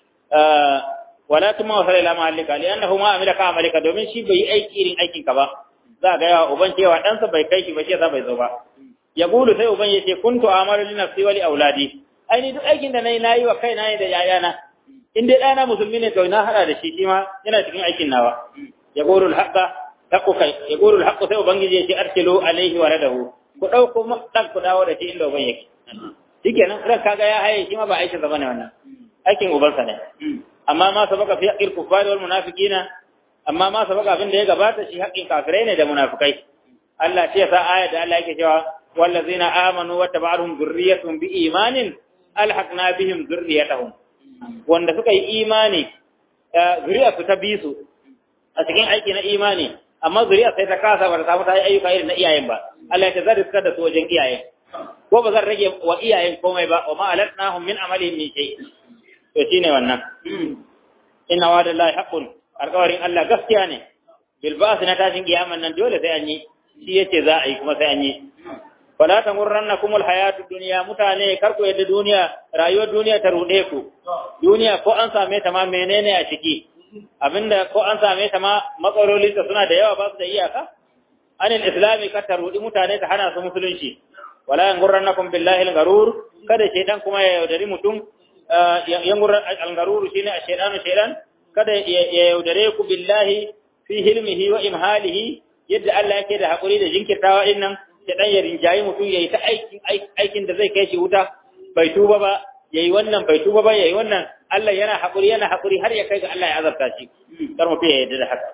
wala tuma wa ila mahallika li annahu ma amila ka amalika domin shi bai aiki irin aikin ka ba za ga yawa uban cewa dan sa bai kai shi ba shi yasa bai zo ba ya gudu sai uban yace kuntu amalu li nafsi wa li auladi ai ni duk aikin da nayi nayi wa kaina ne da yayana in dai ɗana musulmi ne to na hada da shi shi ma yana cikin aikin nawa ya gudu al-haqqa haƙƙo kai ya goro haƙƙo sai ubangiji ya ce arsilu alaihi wa radahu ku ɗauko ɗan ku dawo da shi inda uban yake shikenan ran kaga ya haye shi ma ba aikin sa bane wannan aikin ubansa ne amma ma sabaka fi haqqil kuffari wal munafiqina amma ma sabaka abin da ya gabata shi haƙƙin kafirai ne da munafikai Allah ce sa aya da Allah yake cewa wallazina amanu wa taba'ahum dhurriyyatuhum bi imanin alhaqna bihim dhurriyyatahum wanda suka yi imani zuriya su ta bi su a cikin aiki na imani amma zuriya sai ta kasa ba ta samu ta yi ayyuka irin na iyayen ba Allah ya zai riskar da su wajen iyayen ko ba zan rage wa iyayen komai ba wa ma alatnahum min amalihim min shay to shine wannan inna wa'dallahi haqqun alƙawarin Allah gaskiya ne bil ba'th na tashin kiyaman nan dole sai an yi shi yace za a yi kuma sai an yi wala tamurrannakum alhayatud dunya mutane kar ku yadda duniya rayuwar duniya ta rude ku duniya ko an same ta ma menene a ciki abinda ko an same ta ma matsaloli ta suna da yawa ba su da iyaka anil islami ka tarudi mutane ta hana su musulunci wala yangurrannakum billahi al-garur kada shaytan kuma ya yaudari mutum yangurran al-garur shine shaytanu shaytan kada ya yaudare ku billahi fi hilmihi wa imhalihi yadda Allah yake da hakuri da jinkirtawa din nan shaytan ya rinjayi mutum yayi ta aikin aikin da zai kai shi wuta bai tuba ba yayi wannan bai tuba ba yayi wannan Allah yana haƙuri yana haƙuri har ya kai ga Allah ya azabta shi kar mutum ya yarda da haka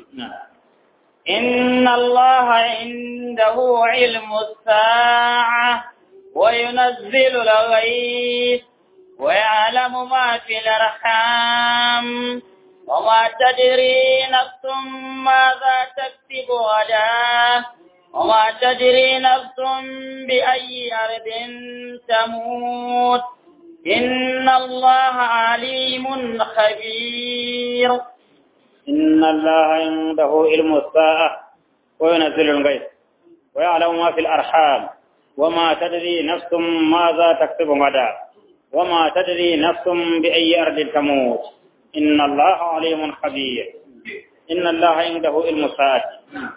إن الله عنده علم الساعة وينزل الغيث ويعلم ما في الأرحام وما تدري نفس ماذا تكسب غدا وما تدري نفس بأي أرض تموت إن الله عليم خبير إن الله عنده علم الساعة وينزل الغيث ويعلم ما في الأرحام وما تدري نفس ماذا تكسب غدا وما تدري نفس بأي أرض تموت إن الله عليم خبير إن الله عنده علم الساعة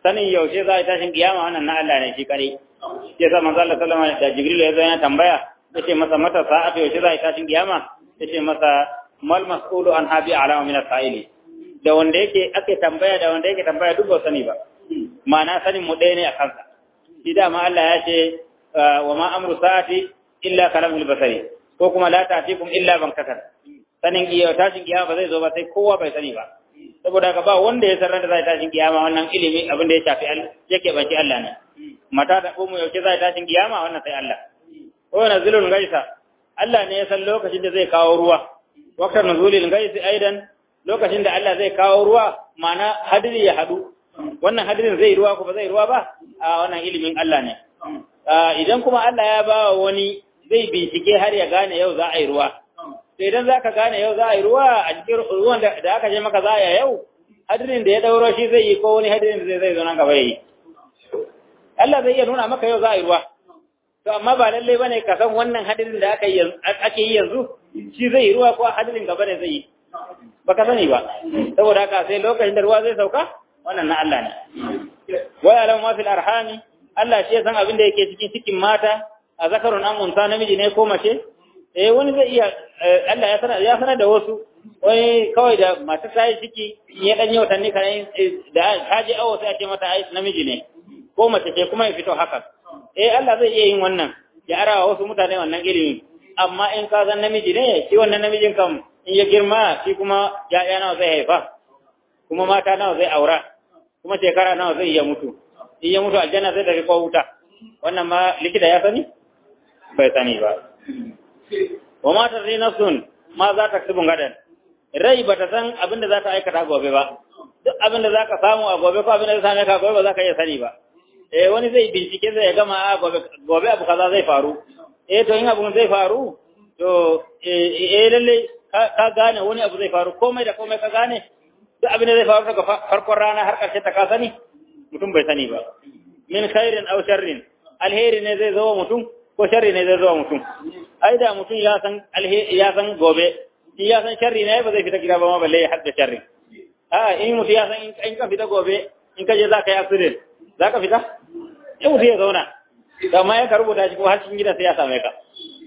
sanin yaushe za a tashin kiyama wannan na Allah ne shi kare ya sa manzo Allah sallallahu alaihi wasallam da Jibril ya zo yana tambaya yace masa mata sa'atu yaushe za a tashin kiyama yace masa mal mas'ulu an habi alama min as-sa'ili da wanda yake ake tambaya da wanda yake tambaya duk ba sani ba ma'ana sanin mu ɗaya ne a kansa shi dama Allah ya ce wa ma amru sa'ati illa kalamul basari ko kuma la ta'tikum illa bankatan sanin iya tashin kiyama ba zai zo ba sai kowa bai sani ba saboda haka ba wanda ya san da zai tashin kiyama wannan ilimi abin da ya shafi Allah yake baki Allah ne mata da umu yauke zai tashin kiyama wannan sai Allah ko nazilul gaisa Allah ne ya san lokacin da zai kawo ruwa waqtan nuzulil gaisi aidan lokacin da Allah zai kawo ruwa ma'ana hadiri ya hadu wannan hadirin zai ruwa ko ba zai ruwa ba a wannan ilimin Allah ne idan kuma Allah ya ba wani zai bincike har ya gane yau za a yi ruwa sai idan za ka gane yau za a yi ruwa a cikin ruwan da aka je maka za a yau hadirin da ya dauro shi zai yi ko wani hadirin da zai zo nan gaba yi Allah zai iya nuna maka yau za a yi ruwa to amma ba lalle bane ka san wannan hadirin da aka yi ake yi yanzu shi zai yi ruwa ko hadirin gaba ne zai yi baka sani ba saboda haka sai lokacin da ruwa zai sauka wannan na Allah ne wa ya'lamu ma fil arhami Allah shi ya san abin da yake cikin cikin mata a zakarun an unsa namiji ne ko mace eh wani zai iya Allah ya sanar ya sanar da wasu wani kawai da masu sai ciki ya dan yi watanni kan da ta je awo sai a ce mata ai namiji ne ko mace ce kuma ya fito haka eh Allah zai iya yin wannan ya arawa wasu mutane wannan ilimi amma in ka san namiji ne shi wannan namijin kam in ya girma shi kuma ya'ya nawa zai haifa kuma mata nawa zai aura kuma shekara nawa zai iya mutu in ya mutu aljanna zai tafi ko wuta wannan ma likita ya sani bai sani ba wa ma ta zai nafsun ma za ta kasubun gadan rai ba ta san abin da za ta aikata gobe ba duk abin da za ka samu a gobe ko abin da za same ka gobe ba za ka iya sani ba eh wani zai bincike zai gama a gobe gobe abu kaza zai faru eh to in abu zai faru to eh lalle ka gane wani abu zai faru komai da komai ka gane duk abin da zai faru daga farkon rana har ƙarshe ta ka sani mutum bai sani ba min khairin aw sharrin alheri ne zai zo mutum ko sharri ne zai zo mutum ai da mutum ya san alheri ya san gobe shi ya san sharri ne ba zai fita gida ba ma balle ya hadda sharri a in mutum ya san in ka fita gobe in ka je za ka yi accident za ka fita in mutum ya zauna amma ya ka rubuta shi ko har cikin gida sai ya same ka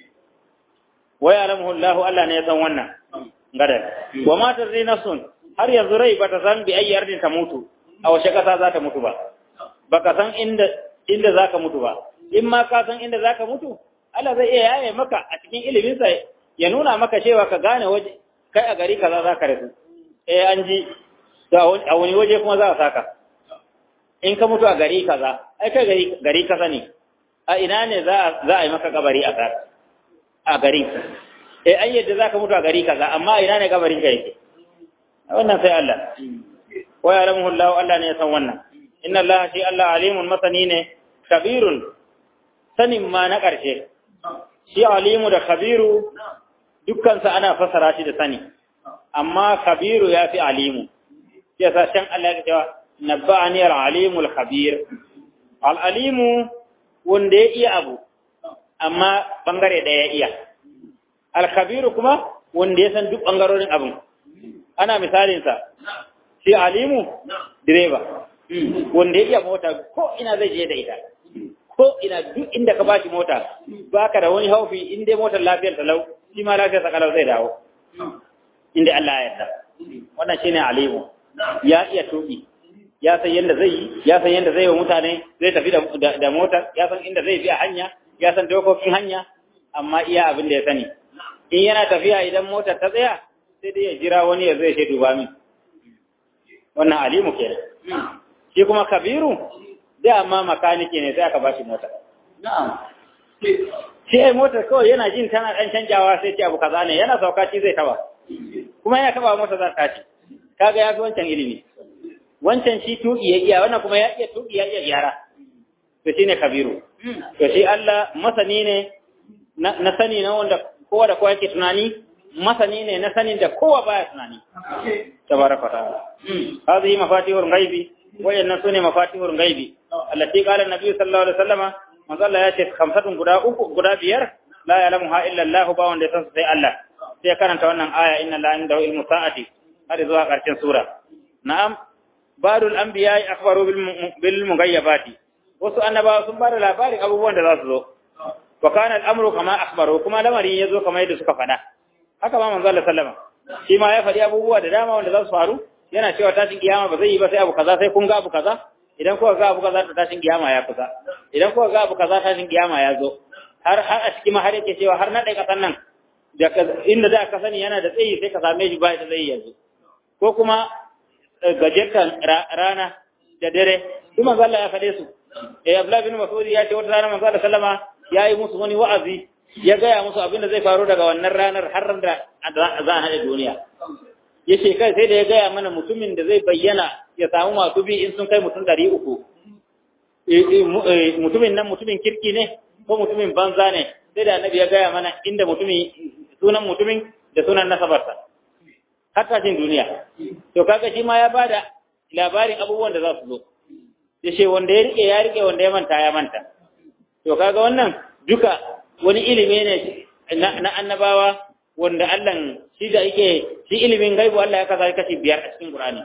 wa ya'lamuhu Allah Allah ne ya san wannan gada wa ma tadri nafsun har yanzu rai bata san bi ayi ardin ta mutu a wace kasa za ta mutu ba baka san inda inda zaka mutu ba in ma ka san inda zaka mutu Allah zai iya yaye maka a cikin ilimin sa ya nuna maka cewa ka gane waje kai a gari kaza zaka rasu eh an ji a wani waje kuma za a saka in ka mutu a gari kaza ai kai gari gari kaza ne a ina ne za za a yi maka kabari a saka a garin eh an yadda zaka mutu a gari kaza amma ina ne kabarin ka yake wannan sai Allah wa ya'lamuhu Allah Allah ne ya san wannan inna Allah shi Allah alimun masani ne kabirun sanin ma na ƙarshe shi alimu da kabiru dukkan sa ana fasara shi da sani amma kabiru ya fi alimu shi yasa shan Allah ya cewa nabba'ani al-alimul khabir al-alimu wanda ya iya abu amma bangare ɗaya ya iya al-khabiru kuma wanda ya san duk bangarorin abin ana misalinsa shi alimu direba wanda ya iya mota ko ina zai je da ita ko ina duk inda ka bashi mota baka da wani haufi in dai motar lafiyar talau shi ma lafiyar sakalau zai dawo inda Allah ya yarda wannan shine alimu ya iya tuki ya san yadda zai yi ya san yadda zai wa mutane zai tafi da mota ya san inda zai bi a hanya ya san dokokin hanya amma iya abin da ya sani in yana tafiya idan motar ta tsaya sai dai ya jira wani ya zai shaidu ba min wannan alimu ke shi kuma kabiru da amma makaniki ne sai aka ba shi mota shi ai motar kawai yana jin tana ɗan canjawa sai ce abu kaza ne yana sauka shi zai taba kuma yana taba mota za ta ci kaga ya fi wancan ilimi wancan shi tuki ya iya wannan kuma ya iya tuki ya iya gyara to shine kabiru to shi Allah masani ne na sani na wanda kowa da kowa yake tunani masani ne na sanin da kowa baya tunani tabaraka ta'ala hadhihi mafatihul ghaibi wayannan sune mafatihul ghaibi allati qala an-nabi sallallahu alaihi wasallama manzo Allah ya ce khamsatun guda uku guda biyar la ya'lamuha illa Allah ba wanda ya san sai Allah sai karanta wannan aya inna la indahu ilmu sa'ati har zuwa karshen sura na'am ba'dul anbiya'i akhbaru bil mughayyabati wasu annabawa sun bada labarin abubuwan da za su zo wa kana al'amru kama akhbaru kuma lamarin yazo kamar yadda suka faɗa haka ma manzo Allah sallama shi ma ya faɗi abubuwa da dama wanda za su faru yana cewa tashin kiyama ba zai yi ba sai abu kaza sai kun ga abu kaza idan kuka ga abu kaza tashin kiyama ya kusa idan kuka ga abu kaza tashin kiyama ya zo har har a cikin har yake cewa har na dai kasan nan da inda da ka sani yana da tsayi sai ka same shi ba da tsayi yanzu ko kuma gajertan rana da dare su manzo Allah ya faɗe su eh Abdullah bin Mas'ud ya ce wata rana manzo Allah sallama ya yi musu wani wa'azi ya gaya musu abin da zai faru daga wannan ranar har da za a haɗe duniya ya ce kai sai da ya gaya mana mutumin da zai bayyana ya samu masu bi in sun kai mutum ɗari uku mutumin nan mutumin kirki ne ko mutumin banza ne sai da annabi ya gaya mana inda mutumin sunan mutumin da sunan nasabarsa har tashin duniya to kaga shi ma ya bada labarin abubuwan da za su zo ya ce wanda ya rike ya rike wanda ya manta ya manta to kaga wannan duka wani ilimi ne na annabawa wanda Allah shi da yake shi ilimin gaibu Allah ya kasa kashi biyar a cikin Qur'ani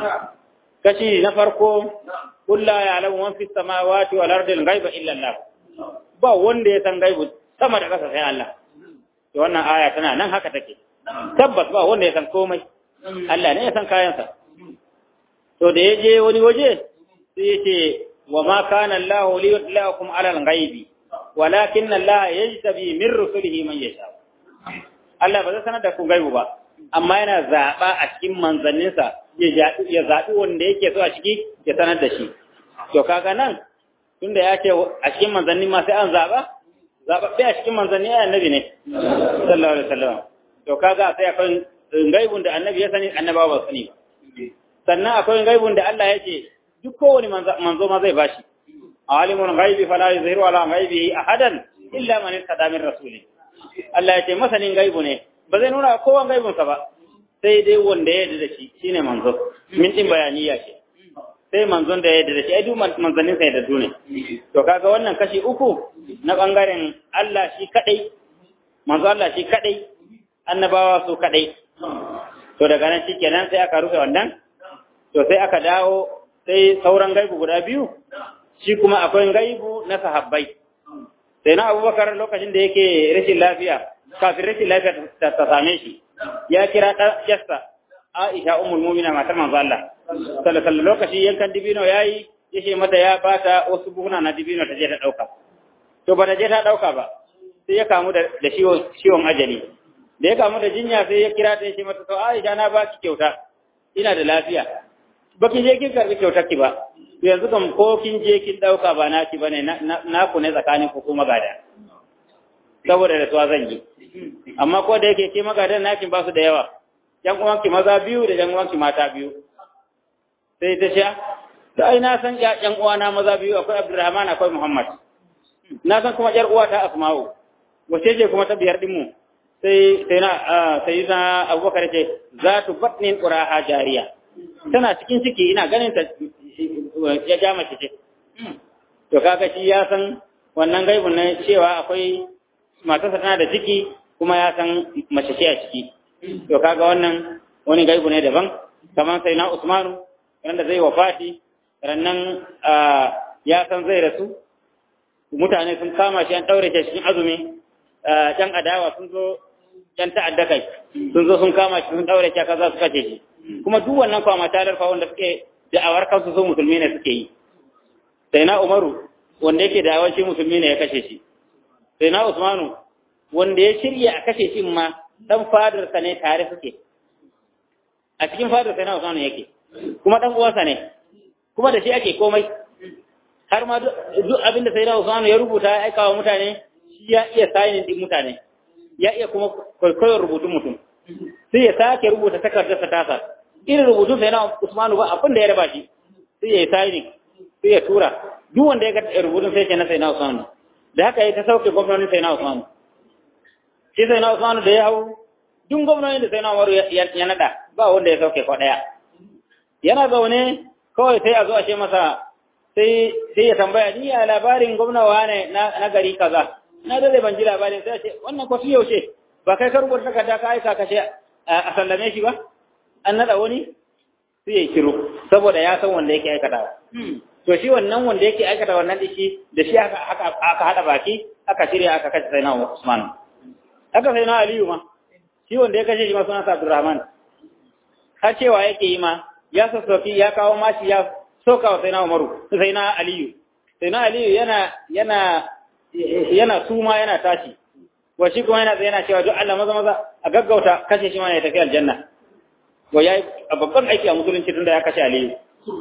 kashi na farko kullu ya'lamu man fis samawati wal ardi al-ghaiba illa Allah ba wanda ya san gaibu sama da kasa sai Allah to wannan aya tana nan haka take tabbas ba wanda ya san komai Allah ne ya san kayansa to da ya je wani waje sai ya ce wa ma kana Allah li yudlakum ala al-ghaibi walakin Allah yajtabi min rusulihi man yasha Allah ba zai sanar da ku gaibu ba amma yana zaba a cikin manzanninsa ya zaɓi wanda yake so a ciki ya sanar da shi to kaga nan tunda ya ce a cikin manzanni ma sai an zaɓa zaɓaɓɓe a cikin manzanni ya annabi ne sallallahu alaihi wasallam to kaga sai akwai gaibun da annabi ya sani annabawa ba sani ba sannan akwai gaibun da Allah ya ce duk kowane manzo ma zai bashi alimul ghaibi fala yuzhiru ala ghaibihi ahadan illa man irtada min rasuli Allah ya ce masanin gaibu ne ba zai nuna kowan gaibunsa ba sai dai wanda ya yarda da shi shine manzo min din bayaniya ce sai manzon da ya yarda da shi ai duk manzannin sa yarda ne to kaga wannan kashi uku na bangaren Allah shi kadai manzo Allah shi kadai annabawa su kadai to daga nan shikenan sai aka rufe wannan to sai aka dawo sai sauran gaibu guda biyu shi kuma akwai gaibu na sahabbai sai na abubakar lokacin da yake rashin lafiya kafin rashin lafiya ta same shi ya kira ɗansa aisha umul mumina matar manzo Allah sallallahu lokaci yankan dibino yayi yace mata ya bata wasu buhuna na dibino ta je ta dauka to ba ta je ta dauka ba sai ya kamu da ciwon ciwon ajali da ya kamu da jinya sai ya kira ta yace mata to aisha na baki kyauta ina da lafiya baki je kin karbi kyautar ki ba yanzu kam ko kin je kin dauka ba naki bane na ku ne tsakanin ku kuma gada saboda da tuwa zan yi amma ko da yake ke magadan nakin ba su da yawa yan uwanki maza biyu da yan uwanki mata biyu sai ta sha ta ai na san yan uwana maza biyu akwai Abdulrahman akwai Muhammad na san kuma yar uwa ta Asma'u wace ce kuma ta biyar din mu sai sai na sai na Abubakar ce za tu batnin quraha jariya tana cikin ciki ina ganin ta ya ja mace ce to kaga shi ya san wannan gaibun na cewa akwai matarsa tana da ciki kuma ya san mace ce a ciki to kaga wannan wani gaibu ne daban kamar sai na Usmanu wanda zai wafati rannan ya san zai rasu mutane sun kama shi an daure shi cikin azumi ɗan adawa sun zo ɗan ta'adda kai sun zo sun kama shi sun daure shi kaza su kace shi kuma duk wannan kwama talar fa wanda suke da'awar kansu su musulmi ne suke yi sai na Umaru wanda yake da'awar shi musulmi ne ya kashe shi sai na Usmanu wanda ya shirya a kashe shi ma dan fadarsa ne tare suke a cikin fadar sai na Usmanu yake kuma dan uwansa ne kuma da shi ake komai har ma duk abin da sai na Usmanu ya rubuta ya aika wa mutane shi ya iya signing din mutane ya iya kuma kwaikwayon rubutun mutum sai ya sake rubuta takardar sa tasa irin rubutun sai na Usmanu ba abin da ya raba shi sai ya yi signing sai ya tura duk wanda ya ga rubutun sai ya na sai na Usmanu da haka ya ta sauke gwamnonin sai na Usmanu shi sai na Usmanu da ya hau duk gwamnonin da sai na Umaru ya nada ba wanda ya sauke ko daya yana zaune kawai sai a zo a ce masa sai sai ya tambaya ni ya labarin gwamna wane na na gari kaza na da ban ji labarin sai ce wannan ko yaushe ba kai ka rubuta takarda ka aika ka ce a sallame shi ba an nada wani sai ya shiru saboda ya san wanda yake aikatawa to shi wannan wanda yake aikata wannan dishi da shi aka aka aka hada baki aka shirya aka kace sai na Usman aka sai na Aliyu ma shi wanda ya kashe shi ma sunan Abdurrahman har cewa yake yi ma ya sassofi ya kawo mashi ya soka wa sai na Umaru sai na Aliyu sai na Aliyu yana yana yana suma yana tashi wa shi kuma yana yana cewa duk Allah maza maza a gaggauta kashe shi ma ya tafi aljanna wa yayi babban aiki a musulunci tunda ya kashe Aliyu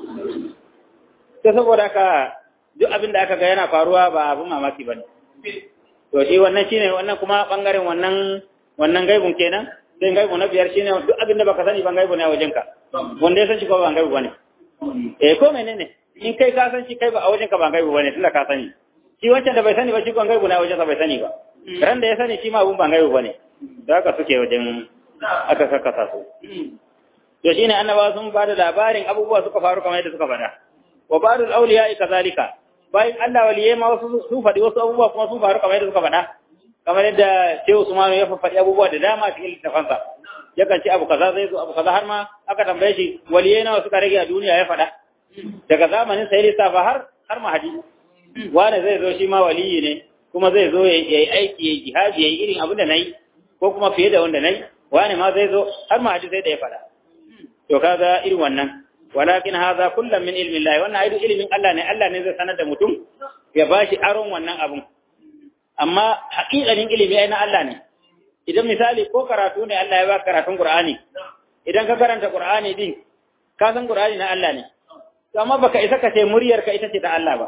to saboda haka duk abin da aka ga yana faruwa ba abin mamaki bane to shi wannan shine wannan kuma bangaren wannan wannan gaibun kenan sai gaibu na biyar shine duk abin da baka sani ban gaibu ne a wajenka wanda ya san shi ko ban gaibu bane eh ko menene in kai ka san shi kai ba a wajenka ban gaibu bane tunda ka sani shi wancan da bai sani ba shi ban gaibu na wajensa bai sani ba ran da ya sani shi ma abun ban gaibu bane da haka suke wajen aka kakkasa su to shine annabawa sun ba da labarin abubuwa suka faru kamar yadda suka faɗa wa ba'dul awliya kazalika bayan Allah waliyai ma wasu su faɗi wasu abubuwa kuma sun faru kamar yadda suka faɗa kamar yadda Shehu Usmanu ya faɗi abubuwa da dama cikin littafansa yakan ce abu kaza zai zo abu kaza har ma aka tambaye shi waliyai nawa suka rage a duniya ya faɗa daga zamanin sai lissafa har har mahadi wani zai zo shi ma waliyi ne kuma zai zo ya yi aiki ya yi jihadi ya yi irin abin da na yi ko kuma fiye da wanda na yi wani ma zai zo har mahadi sai da ya faɗa to kaga irin wannan walakin hadha kullum min ilmi Allah wannan aidu ilimin Allah ne Allah ne zai sanar da mutum ya bashi aron wannan abun amma haƙiƙanin ilimi ai na Allah ne idan misali ko karatu ne Allah ya ba karatun Qur'ani idan ka karanta Qur'ani din ka san Qur'ani na Allah ne amma baka isa ka ce muryar ka ita ce ta Allah ba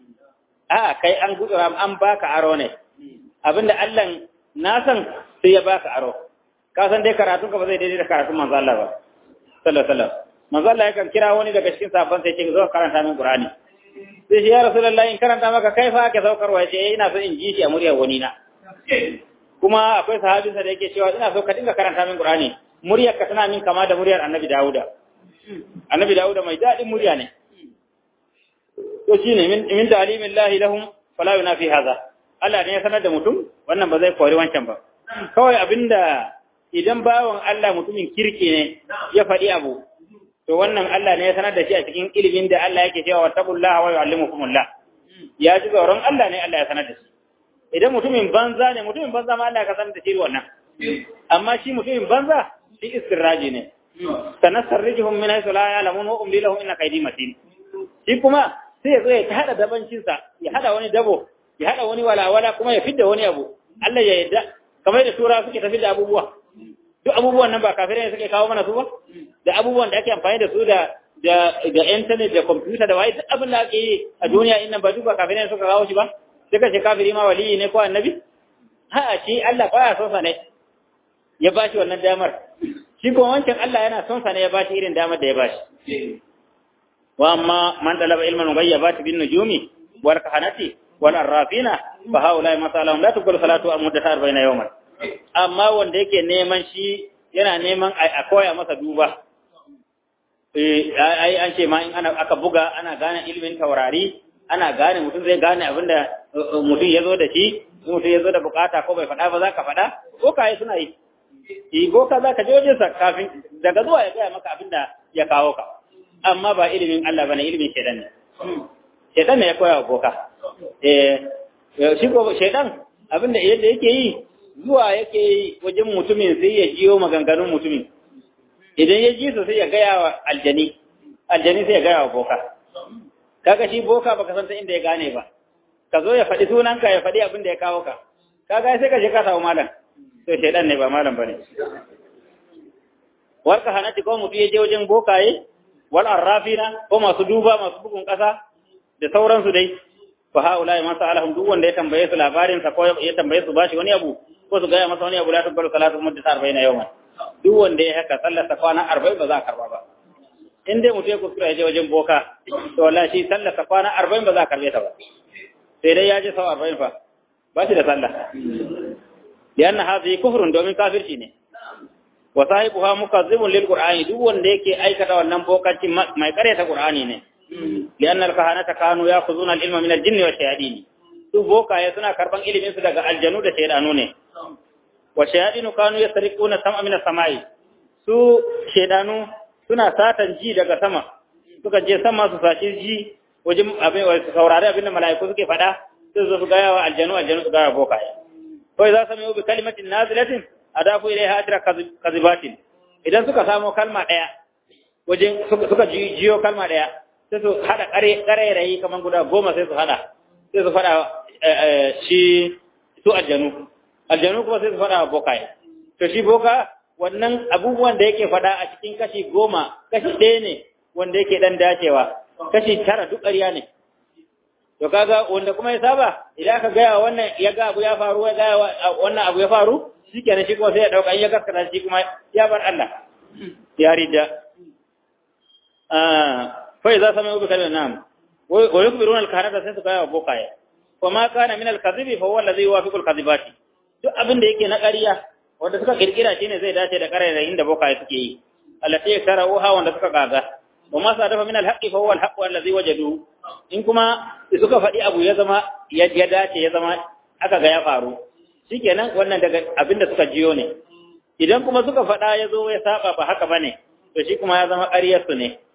a kai an gudura an baka aro ne abinda Allah na san sai ya baka aro ka san dai karatun ka ba zai daidai da karatun manzo Allah ba sallallahu alaihi wasallam manzo Allah yakan kira wani daga cikin sahabban sai ce zo karanta min Qur'ani sai shi ya Rasulullahi in karanta maka kai fa ake saukarwa ya ce ina so in ji shi a muryar wani na kuma akwai sahabinsa da yake cewa ina so ka dinga karanta min Qur'ani muryar ka tana min kama da muryar Annabi Dawuda Annabi Dawuda mai dadin murya ne to shine min min ta'limin lahi lahum fala yunafi hadha Allah ne ya sanar da mutum wannan ba zai kori wancan ba kawai abinda idan bawon Allah mutumin kirki ne ya faɗi abu to wannan Allah ne ya sanar da shi a cikin ilimin da Allah yake cewa wattaqullaha wa yu'allimukumullah ya ji tsoron Allah ne Allah ya sanar da shi idan mutumin banza ne mutumin banza ma Allah ya sanar da shi wannan amma shi mutumin banza shi istirraji ne sanasarrijuhum min haythu la ya'lamun wa umli lahum inna kaydi matin shi kuma sai ya zo ya hada dabancin sa ya hada wani dabo ya hada wani walawala kuma ya fidda wani abu Allah ya yarda kamar da tura suke tafi da abubuwa duk abubuwan nan ba kafirai ne suke kawo mana su ba da abubuwan da ake amfani da su da da da internet da computer da waye duk abin da ake yi a duniya innan ba duk ba kafirai ne suka kawo shi ba sai ka ce kafiri ma waliyi ne ko annabi ha shi Allah baya son sa ne ya ba shi wannan damar shi kuma wancan Allah yana son sa ne ya ba shi irin damar da ya ba shi wa amma man talaba ilman ghayyabati bin nujumi wal kahanati wal arrafina fa haula masalahum la tuqbal salatu amudata 40 yawman amma wanda yake neman shi yana neman a koya masa duba ai an ce ma in ana aka buga ana gane ilimin taurari ana gane mutum zai gane abinda mutum ya zo da shi mutum ya zo da bukata ko bai faɗa ba za ka faɗa ko kayi suna yi yi boka za ka je wajensa kafin daga zuwa ya gaya maka abinda ya kawo ka amma ba ilimin Allah bane ilimin shaidan ne shaidan ne ya koya wa boka eh shi ko shaidan abinda yadda yake yi zuwa yake yi wajen mutumin sai ya jiyo maganganun mutumin idan ya ji su sai ya gaya wa aljani aljani sai ya gaya wa boka kaga shi boka baka san ta inda ya gane ba ka zo ya faɗi sunanka ya faɗi abin da ya kawo ka kaga sai ka je ka samu malam to shaidan ne ba malam bane wal kahanati ko mutu ya je wajen bokaye wal arrafina ko masu duba masu bugun kasa da sauransu dai fa haula ma sa'alahum duk wanda ya tambaye su labarin sa ko ya tambaye su bashi wani abu ko su gaya masa wani abu la tubaru salatu muddata 40 yawman duk wanda ya haka sallar sa kwana 40 ba za a karba ba in dai mutum ya kuskura ya je wajen boka to wallahi shi sallar sa kwana 40 ba za a karbe ta ba sai dai ya je sau 40 fa ba shi da sallah lianna hadhihi kufrun domin kafirci ne wa sahibuha mukazzibun lil qur'ani duk wanda yake aikata wannan bokanci mai karyata qur'ani ne lianna al kahanata kanu ya'khuzuna al ilma min al jinni wa shayatin su bokaye suna karban ilimin su daga aljanu da shaydanu ne wa shayadinu kanu yasriquna sam'a min as-sama'i su shaydanu suna satan ji daga sama suka je sama su saci ji wajen abin su saurari abin da mala'iku suke faɗa sai su gaya wa aljanu aljanu su gaya bokaye kawai za su mai bi kalimatin nazilatin adafu ilaiha atira kazibatin idan suka samo kalma ɗaya wajen suka jiyo kalma ɗaya sai su haɗa ƙarairayi kamar guda goma sai su haɗa sai su faɗa shi su aljanu aljanu kuma sai su faɗa wa bokaye to shi boka wannan abubuwan da yake faɗa a cikin kashi goma kashi ɗaya ne wanda yake ɗan dacewa kashi tara duk ƙarya ne to kaga wanda kuma ya saba idan aka gaya wannan ya ga abu ya faru ya gaya wannan abu ya faru shikenan shi kuma sai ya dauka in ya gaskata shi kuma ya bar Allah ya rida ah fa idza sami'u bi kalimatin nam wa yukbiruna al-kaharata sai su gaya wa bokaye wa ma kana min al-kadhibi fa huwa alladhi yuwafiqu al-kadhibati duk abin da yake na ƙarya wanda suka kirkira shine zai dace da ƙarairayin da bokaye suke yi allati yakarauha wanda suka kaga wa ma sadafa min al-haqqi fa huwa al-haqqu alladhi wajadu in kuma suka faɗi abu ya zama ya dace ya zama aka ga ya faru shikenan wannan daga abin da suka jiyo ne idan kuma suka faɗa ya zo ya saba ba haka bane to shi kuma ya zama ƙaryar su ne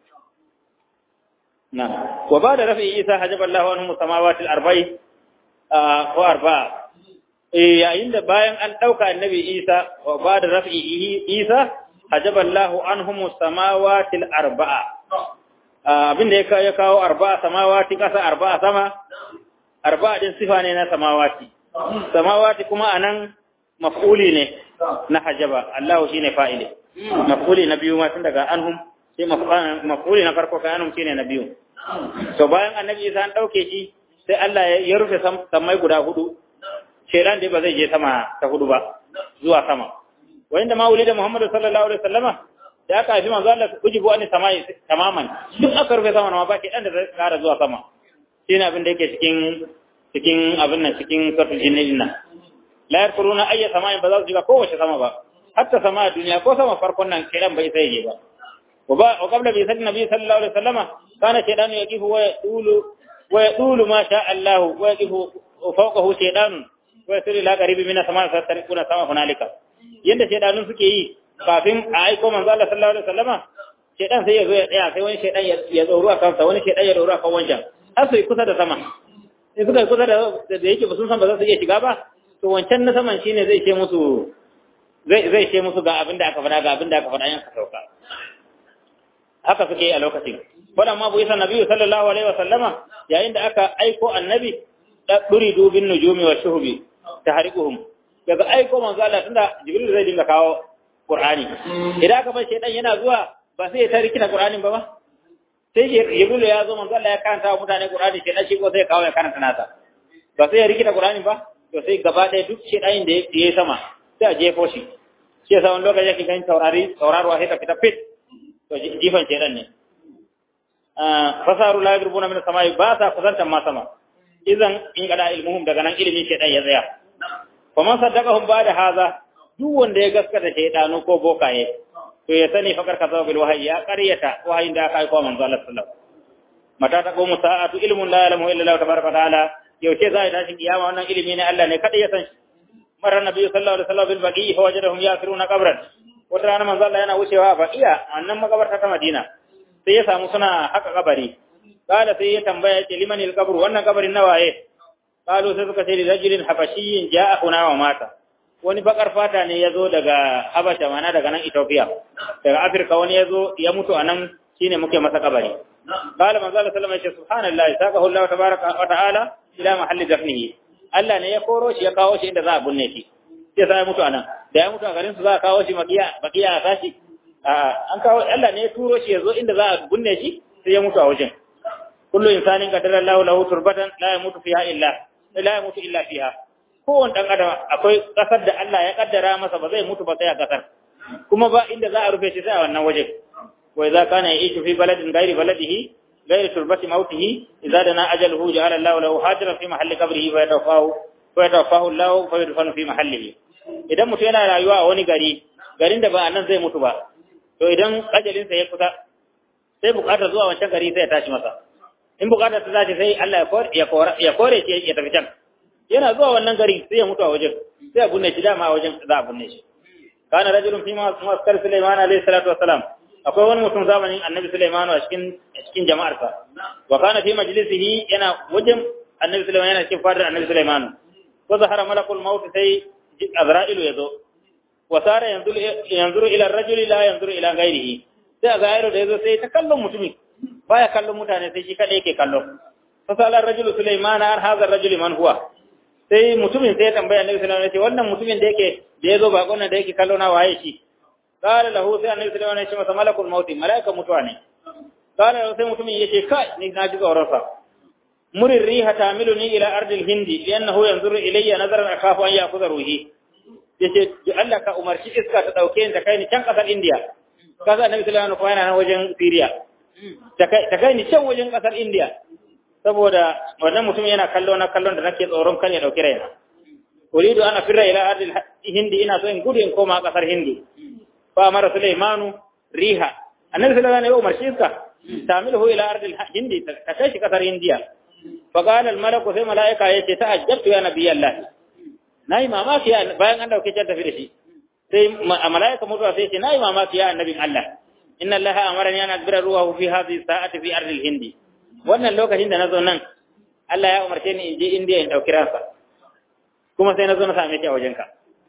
na wa ba da rafi isa hajaballahu anhu samawati al-arba'i ko arba'a yayin da bayan an ɗauka annabi isa wa ba da rafi isa hajaballahu anhum samawati al-arba'a abin da ya kawo arba'a samawati kasa arba'a sama arba'a din sifa ne na samawati samawati kuma anan maf'uli ne na hajaba Allah shine fa'ili maf'uli na biyu ma tun daga anhum sai maf'uli na farko kai anhum shine na biyu to bayan annabi Isa an dauke shi sai Allah ya rufe samai guda hudu shedan dai ba zai je sama ta hudu ba zuwa sama wa inda ma da Muhammadu sallallahu alaihi wasallama da aka haifi manzo Allah ujibu an samai tamaman duk aka rufe sama ma ba ke dan da zai kara zuwa sama shine abin da yake cikin cikin abin nan cikin sarfin jinnin nan la yarkuruna ayya samai ba za su shiga kowace sama ba hatta sama duniya ko sama farkon nan kiran bai sai je ba wa ba wa qabla bi sallallahu nabi sallallahu alaihi wasallama kana shaytanu yaqifu wa yaqulu wa yaqulu ma sha Allah wa yaqifu fawqahu shaytanun wa yasiru la qaribi min sama fa tarikuna sama hunalika yanda shaytanun suke yi kafin a aiko manzo Allah sallallahu alaihi wasallama shaytan sai ya zo ya tsaya sai wani shaytan ya tsoro a kansa wani shaytan ya tsoro a kan wancan har sai kusa da sama in suka kusa da da yake ba sun san ba za su iya shiga ba to wancan na saman shine zai ce musu zai zai ce musu ga abin da aka faɗa ga abin da aka faɗa yan ka sauka haka suke yi a lokacin wala ma bu isa nabiyyu sallallahu alaihi wa sallama yayin da aka aiko annabi da duri dubin nujumi wa shuhubi tahriquhum daga aiko manzo Allah tunda jibril zai dinga kawo qur'ani idan aka bar shedan yana zuwa ba sai ya tariki na qur'anin ba ba sai jibril ya zo manzo Allah ya karanta wa mutane qur'ani shedan shi ko sai kawo ya karanta nasa ba sai ya rikita qur'anin ba to sai gaba ɗaya duk shedanin da ya yi sama sai a jefo shi shi yasa wani lokaci yake ganin taurari taurarwa sai ta fita fit to jifan shedan ne fasaru la yadrubuna min samai ba sa kusantan ma sama idan in kada ilmuhum daga nan ilimin shedan ya tsaya fa man saddaqahum ba'da hadha duk wanda ya gaskata shedanu ko bokaye to ya sani fakar kaza bil wahyi ya qaryata wahayin da aka aika manzo Allah sallallahu mata ta qomu sa'atu ilmun la ya'lamu illa Allah tabaraka ta'ala yaushe za a tashi kiyama wannan ilimi ne Allah ne kada ya san shi marar nabi sallallahu alaihi wasallam bil baqi fa wajadahum yafiruna qabran wata rana manzo Allah yana wucewa baqiya annan makabarta ta Madina sai ya samu suna haka kabari kala sai ya tambaya ce liman al qabr wannan kabarin nawaye qalu sai suka ce li rajulin habashiyyin ja'ahuna wa mata wani bakar fata ne yazo daga Habasha mana daga nan Ethiopia daga Afrika wani yazo ya mutu anan shine muke masa kabari qala manzo Allah sallallahu alaihi wasallam ya ce subhanallahi saqahu Allah tabaaraka wa ta'ala ila mahalli dafnihi Allah ne ya koro shi ya kawo shi inda za a bunne shi sai sai mutu anan da ya mutu a garin su za a kawo shi makiya makiya a sashi an kawo Allah ne ya turo shi ya zo inda za a bunne shi sai ya mutu a wajen kullu insanin qadara Allahu lahu turbatan la yamutu fiha illa la yamutu illa fiha kowane dan adam akwai kasar da Allah ya kaddara masa ba zai mutu ba sai a kasar kuma ba inda za a rufe shi sai a wannan wajen wa idza kana yishu fi baladin ghairi baladihi غير تربة موته إذا دنا أجله جعل الله له حاجرا في محل قبره فيتوفاه فيتوفاه الله فيدفن في محله idan mutum yana rayuwa a wani gari garin da ba nan zai mutu ba to idan ajalinsa ya kusa sai bukatar zuwa wancan gari sai ya tashi masa in bukatar ta tashi sai Allah ya kore shi ya tafi can yana zuwa wannan gari sai ya mutu a wajen sai a bunne shi dama a wajen za a bunne shi kana rajulun fi maskar Sulaiman alayhi salatu wassalam akwai wani mutum zamanin annabi Sulaiman a cikin cikin jama'arsa wa kana fi majlisihi yana wajen annabi Sulaiman yana cikin fadar annabi Sulaiman ko zahara malakul maut sai Azra'ilu yazo wa sara yanzuru yanzuru ila ar-rajuli la yanzuru ila ghairihi sai Azra'ilu da yazo sai ta kallon mutumin baya kallon mutane sai shi kada yake kallo fa sala ar-rajulu Sulaiman ar hadha ar-rajuli man huwa sai mutumin sai ya tambaya annabi Sulaiman ya ce wannan mutumin da yake da yazo bakon da yake kallo na waye shi قال له sai annabi sallallahu alaihi wasallam malakul maut malaika mutuwa ne قال له sai mutumin yace kai ni na ji tsoron sa murir riha tamiluni ila ardil hindi li'annahu yanzuru ilayya nazaran akhafu an ya'khudha ruhi yace Allah ka umarci iska ta dauke ni ta kai ni can kasar India kaza annabi sallallahu alaihi wasallam yana nan wajen Syria ta kai ta kai ni can wajen kasar India saboda wannan mutum yana kallo na kallon da nake tsoron kan ya dauki raina uridu ana firra ila ardil hindi ina so in gudu in koma kasar hindi فأمر سليمان ريها النبي صلى الله عليه وسلم مرشيسك تعمله إلى أرض الهند تكيش كثر هندية فقال الملك في ملائكة يتي تأجبت يا نبي الله ناي ماما كيا بيان أنه كي جلت في sai malaika mutuwa sai ce nayi mamaki ya annabin Allah inna Allah amarani an akbira ruwahu fi hadhihi sa'ati fi ardi hindi wannan lokacin da nazo nan Allah ya umarce ni in je India in dauki ransa kuma sai nazo na same shi a wajenka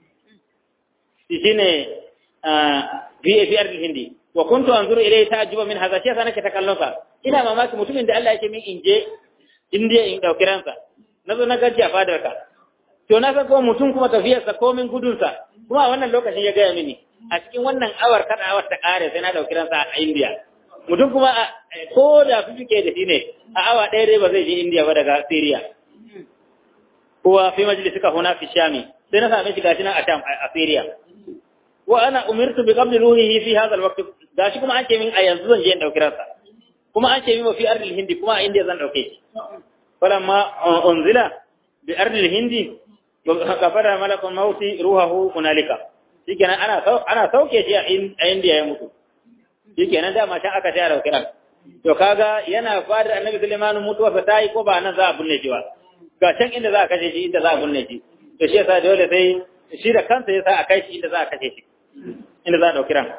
shine fi fi ardil hindi wa kuntu anzuru ilayhi ta'ajjuba min hadha shi nake ta kallon sa ina mamaki mutumin da Allah yake min in je indiya in dauki ransa nazo na gaji a fadar ka to na ga kuma mutum kuma tafiyar sa komin gudun sa kuma a wannan lokacin ya gaya mini a cikin wannan awar kada awar ta kare sai na dauki ransa a indiya mutum kuma ko da fifike da shi ne a awa ɗaya dai ba zai je indiya ba daga syria kuwa fi majalisika huna fi shami sai na same shi gashi nan a sham a syria wa ana umirtu bi qabli ruhihi fi hadha alwaqt gashi kuma an ce min a yanzu zan je in dauki ransa kuma an ce min fi ardil hindi kuma a indiya zan dauke shi falamma unzila bi ardil hindi kafara malakul mauti ruhahu hunalika shikenan ana ana sauke shi a indiya ya mutu shikenan da can aka tayar dauki ran to kaga yana fadar annabi Sulaiman mutuwa fa tayi ko ba nan za a bunne shi ba ga can inda za a kashe shi inda za a bunne shi to shi yasa dole sai shi da kansa yasa a kai shi inda za a kashe shi inda za a ɗauki ran.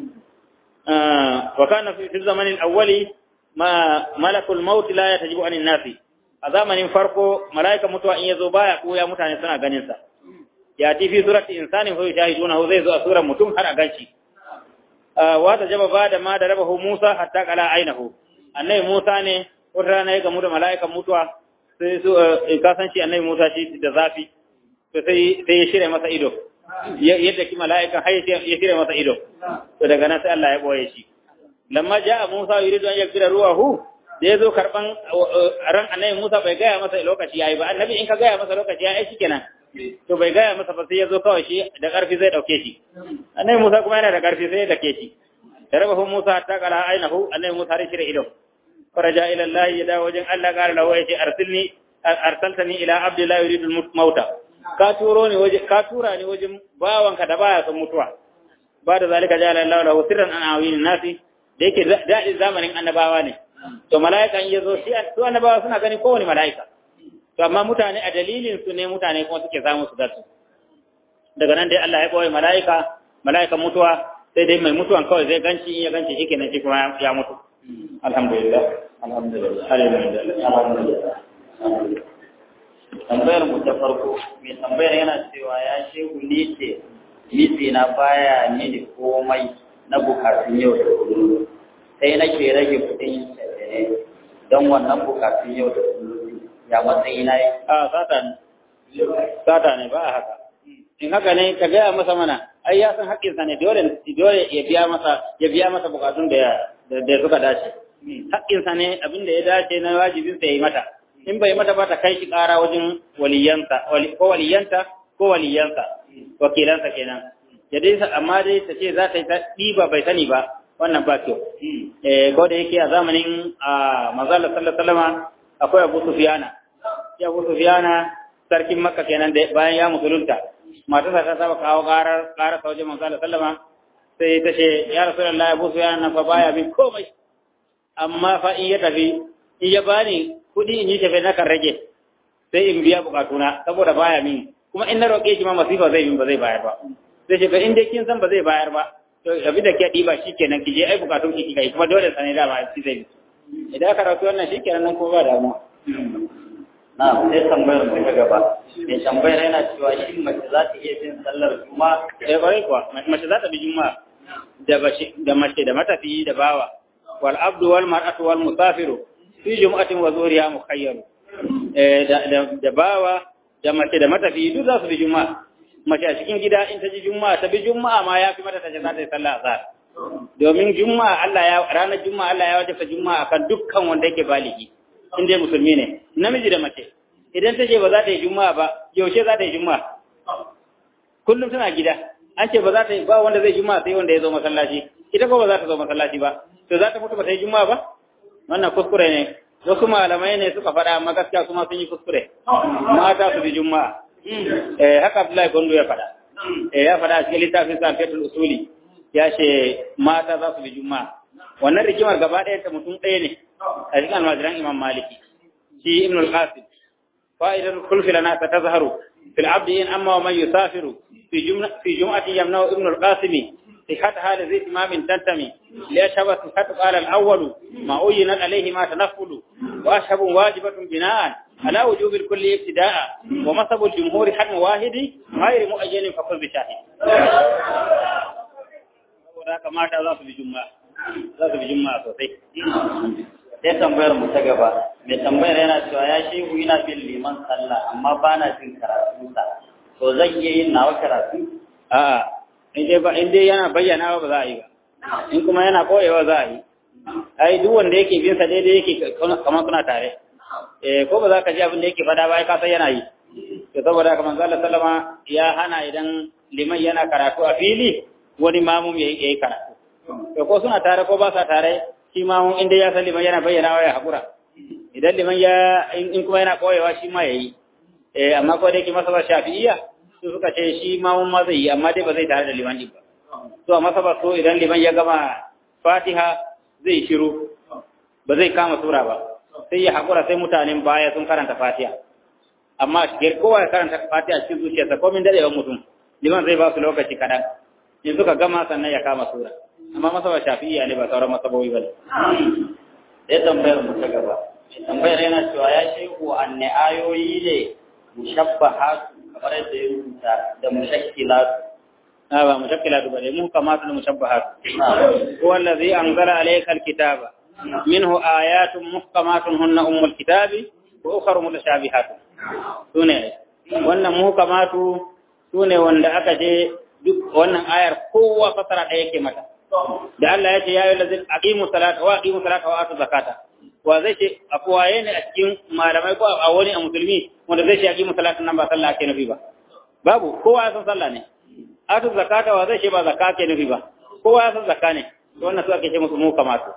Wa kana fi zamanin awwali ma malakul maut la yatajibu anin nasi. A zamanin farko malaika mutuwa in yazo baya koya mutane suna ganin sa. Ya ti fi surati insanin fa yashahiduna zai zo a surar mutum har a ganshi. Wa ta jaba ba da ma da rabahu Musa hatta kala ainahu. Annabi Musa ne wata rana ya gamu da mala'ikan mutuwa sai su ka san shi annabi Musa shi da zafi. To sai sai ya shirya masa ido. yadda ki mala'ikan har ya shirya masa ido to daga nan sai Allah ya boye shi lamma jaa Musa yuridu an yakfira ruwahu da yazo karban ran annabi Musa bai gaya masa lokaci yayi ba annabi in ka gaya masa lokaci yayi shikenan to bai gaya masa ba sai yazo kawai shi da karfi zai dauke shi annabi Musa kuma yana da karfi sai ya dake shi darabahu Musa hatta qala ainahu annabi Musa har shirya ido faraja ila Allah ya dawo wajen Allah qala lahu ya ce arsilni arsaltani ila abdi la yuridu al-mauta ka turo ne waje ka tura ne wajen bawanka da baya son mutuwa ba da zalika jala Allah lahu sirran an awin nasi da yake daɗin zamanin annabawa ne to mala'ika in yazo shi su annabawa suna gani kowane mala'ika to amma mutane a dalilin su ne mutane kuma suke samu su gasu daga nan dai Allah ya boye mala'ika mala'ikan mutuwa sai dai mai mutuwan kawai zai ganci in ya ganci shi kenan shi kuma ya mutu alhamdulillah alhamdulillah alhamdulillah tambayar mu ta farko mai tambayar yana cewa ya shehu ni ce misi na baya mini komai na bukatun yau da kullum sai nake rage kudin ne don wannan bukatun yau da kullum ya matsayi na yi a sata ne sata ne ba a haka in haka ne ka gaya masa mana ai ya san haƙƙinsa ne dole dole ya biya masa ya biya masa bukatun da da suka dace haƙƙinsa ne abin da ya dace na wajibinsa ya yi mata in bai mata ba ta kai shi ƙara wajen waliyanta ko waliyanta ko waliyansa wakilansa kenan ya dai amma dai ta ce za ta yi ta ɗiba bai sani ba wannan ba kyau eh ko da yake a zamanin a manzala sallallahu alaihi akwai Abu Sufyana ya Abu Sufyana sarkin Makka kenan da bayan ya musulunta matarsa ta saba kawo ƙarar ƙarar wajen manzala sallama sai ta ce ya rasulullahi Abu Sufyana fa baya bin komai amma fa in ya tafi in ya bani kuɗi in yi tafe na kan rage sai in biya bukatuna saboda baya min kuma in na roƙe shi ma masifa zai min ba zai bayar ba sai ce in dai kin san ba zai bayar ba to to abin da ke ɗiba shi kenan ki je ai bukatun ki kai kuma dole sanai da ba shi zai idan aka rasu wannan shi kenan nan kuma ba damuwa na sai tambayar mu ta gaba mai tambayar yana cewa shi mace za ta iya bin sallar juma'a eh kwarai kuwa mace za ta bi juma'a da bashi da mace da matafiyi da bawa wal abdu wal mar'atu wal musafiru fi jum'atin wa zuhriha mukhayyaru eh da da bawa da mace da matafiyi duk za su bi juma'a mace a cikin gida in ta ji juma'a ta bi juma'a ma ya fi mata ta ce za ta yi sallah azhar domin juma'a Allah ya ranar juma'a Allah ya wajaba juma'a kan dukkan wanda yake baligi in dai musulmi ne namiji da mace idan ta ce ba za ta yi juma'a ba yaushe za ta yi juma'a kullum tana gida an ce ba za ta yi ba wanda zai juma'a sai wanda ya zo masallaci ita ko ba za ta zo masallaci ba to za ta mutu ba ta yi juma'a ba wannan kuskure ne wasu malamai ne suka faɗa amma gaskiya kuma sun yi kuskure mata su bi juma'a eh haka Abdullahi Gondo ya faɗa eh ya faɗa a cikin littafin sa Fatul Usuli ya ce mata za su bi juma'a wannan rigimar gaba ɗaya ta mutum ɗaya ne a cikin almajiran Imam Maliki shi Ibn al-Qasim fa'idatul khulfi lana tatazharu fil abdi in amma wa man yusafiru في جملة في جمعة يمنع ابن القاسم صحتها لذي إمام تنتمي لأشهب صحة قال الأول ما أينت عليه ما تنفل وأشهب واجبة بناء على وجوب الكل ابتداء ومصب الجمهور حد واحد غير مؤجل فقل بشاهد وذاك ما za su bi juma'a za su bi juma'a sosai sai tambayar mu ta gaba mai tambayar yana cewa ya shehu ina bin liman sallah amma ba na jin karatunsa to zan iya yin nawa karatu a'a in dai ba in dai yana bayyana ba za a yi ba in kuma yana koyewa za a yi ai duk wanda yake bin sa daidai yake kamar kuna tare eh ko ba za ka ji abin da yake fada ba ai ka san yana yi to saboda haka manzo Allah sallama ya hana idan liman yana karatu a fili wani mamum yayi yayi karatu to ko suna tare ko ba sa tare shi mamum inda ya san liman yana bayyana wa ya hakura idan liman ya in kuma yana koyewa shi ma yayi eh amma ko da yake masaba shafi'iyya su suka ce shi ma mun ma zai yi amma dai ba zai tare da liman din ba to amma masaba so idan liman ya gama Fatiha zai shiru ba zai kama sura ba sai ya hakura sai mutanen baya sun karanta Fatiha amma shigar kowa ya karanta Fatiha cikin zuciyarsa ko min dadewa mutum liman zai ba su lokaci kadan in suka gama sannan ya kama sura amma masaba shafi'iyya ne ba sauran masabobi ba ne sai tambayar mu ta gaba tambayar yana cewa ya shehu anne ayoyi ne mushabbahatu kamar yadda ya rubuta da mushakkilatu a ba mushakkilatu bane mu kamata da mushabbahatu huwa allazi anzala alayka alkitaba minhu ayatun muhkamatun hunna ummul kitabi wa ukhra mutashabihatun sune wannan muhkamatu sune wanda aka je duk wannan ayar kowa fasara ɗaya yake mata da Allah ya ce ya yi lazin aqimu salata wa aqimu salata wa atu zakata wa zai ce a kowaye ne a cikin malamai ko a wani a musulmi wanda zai ce aqimu salata nan ba sallah ake nufi ba babu kowa ya san sallah ne atu zakata wa zai ce ba zakka ake nufi ba kowa ya san zakka ne wannan su ake ce musu mu kamatu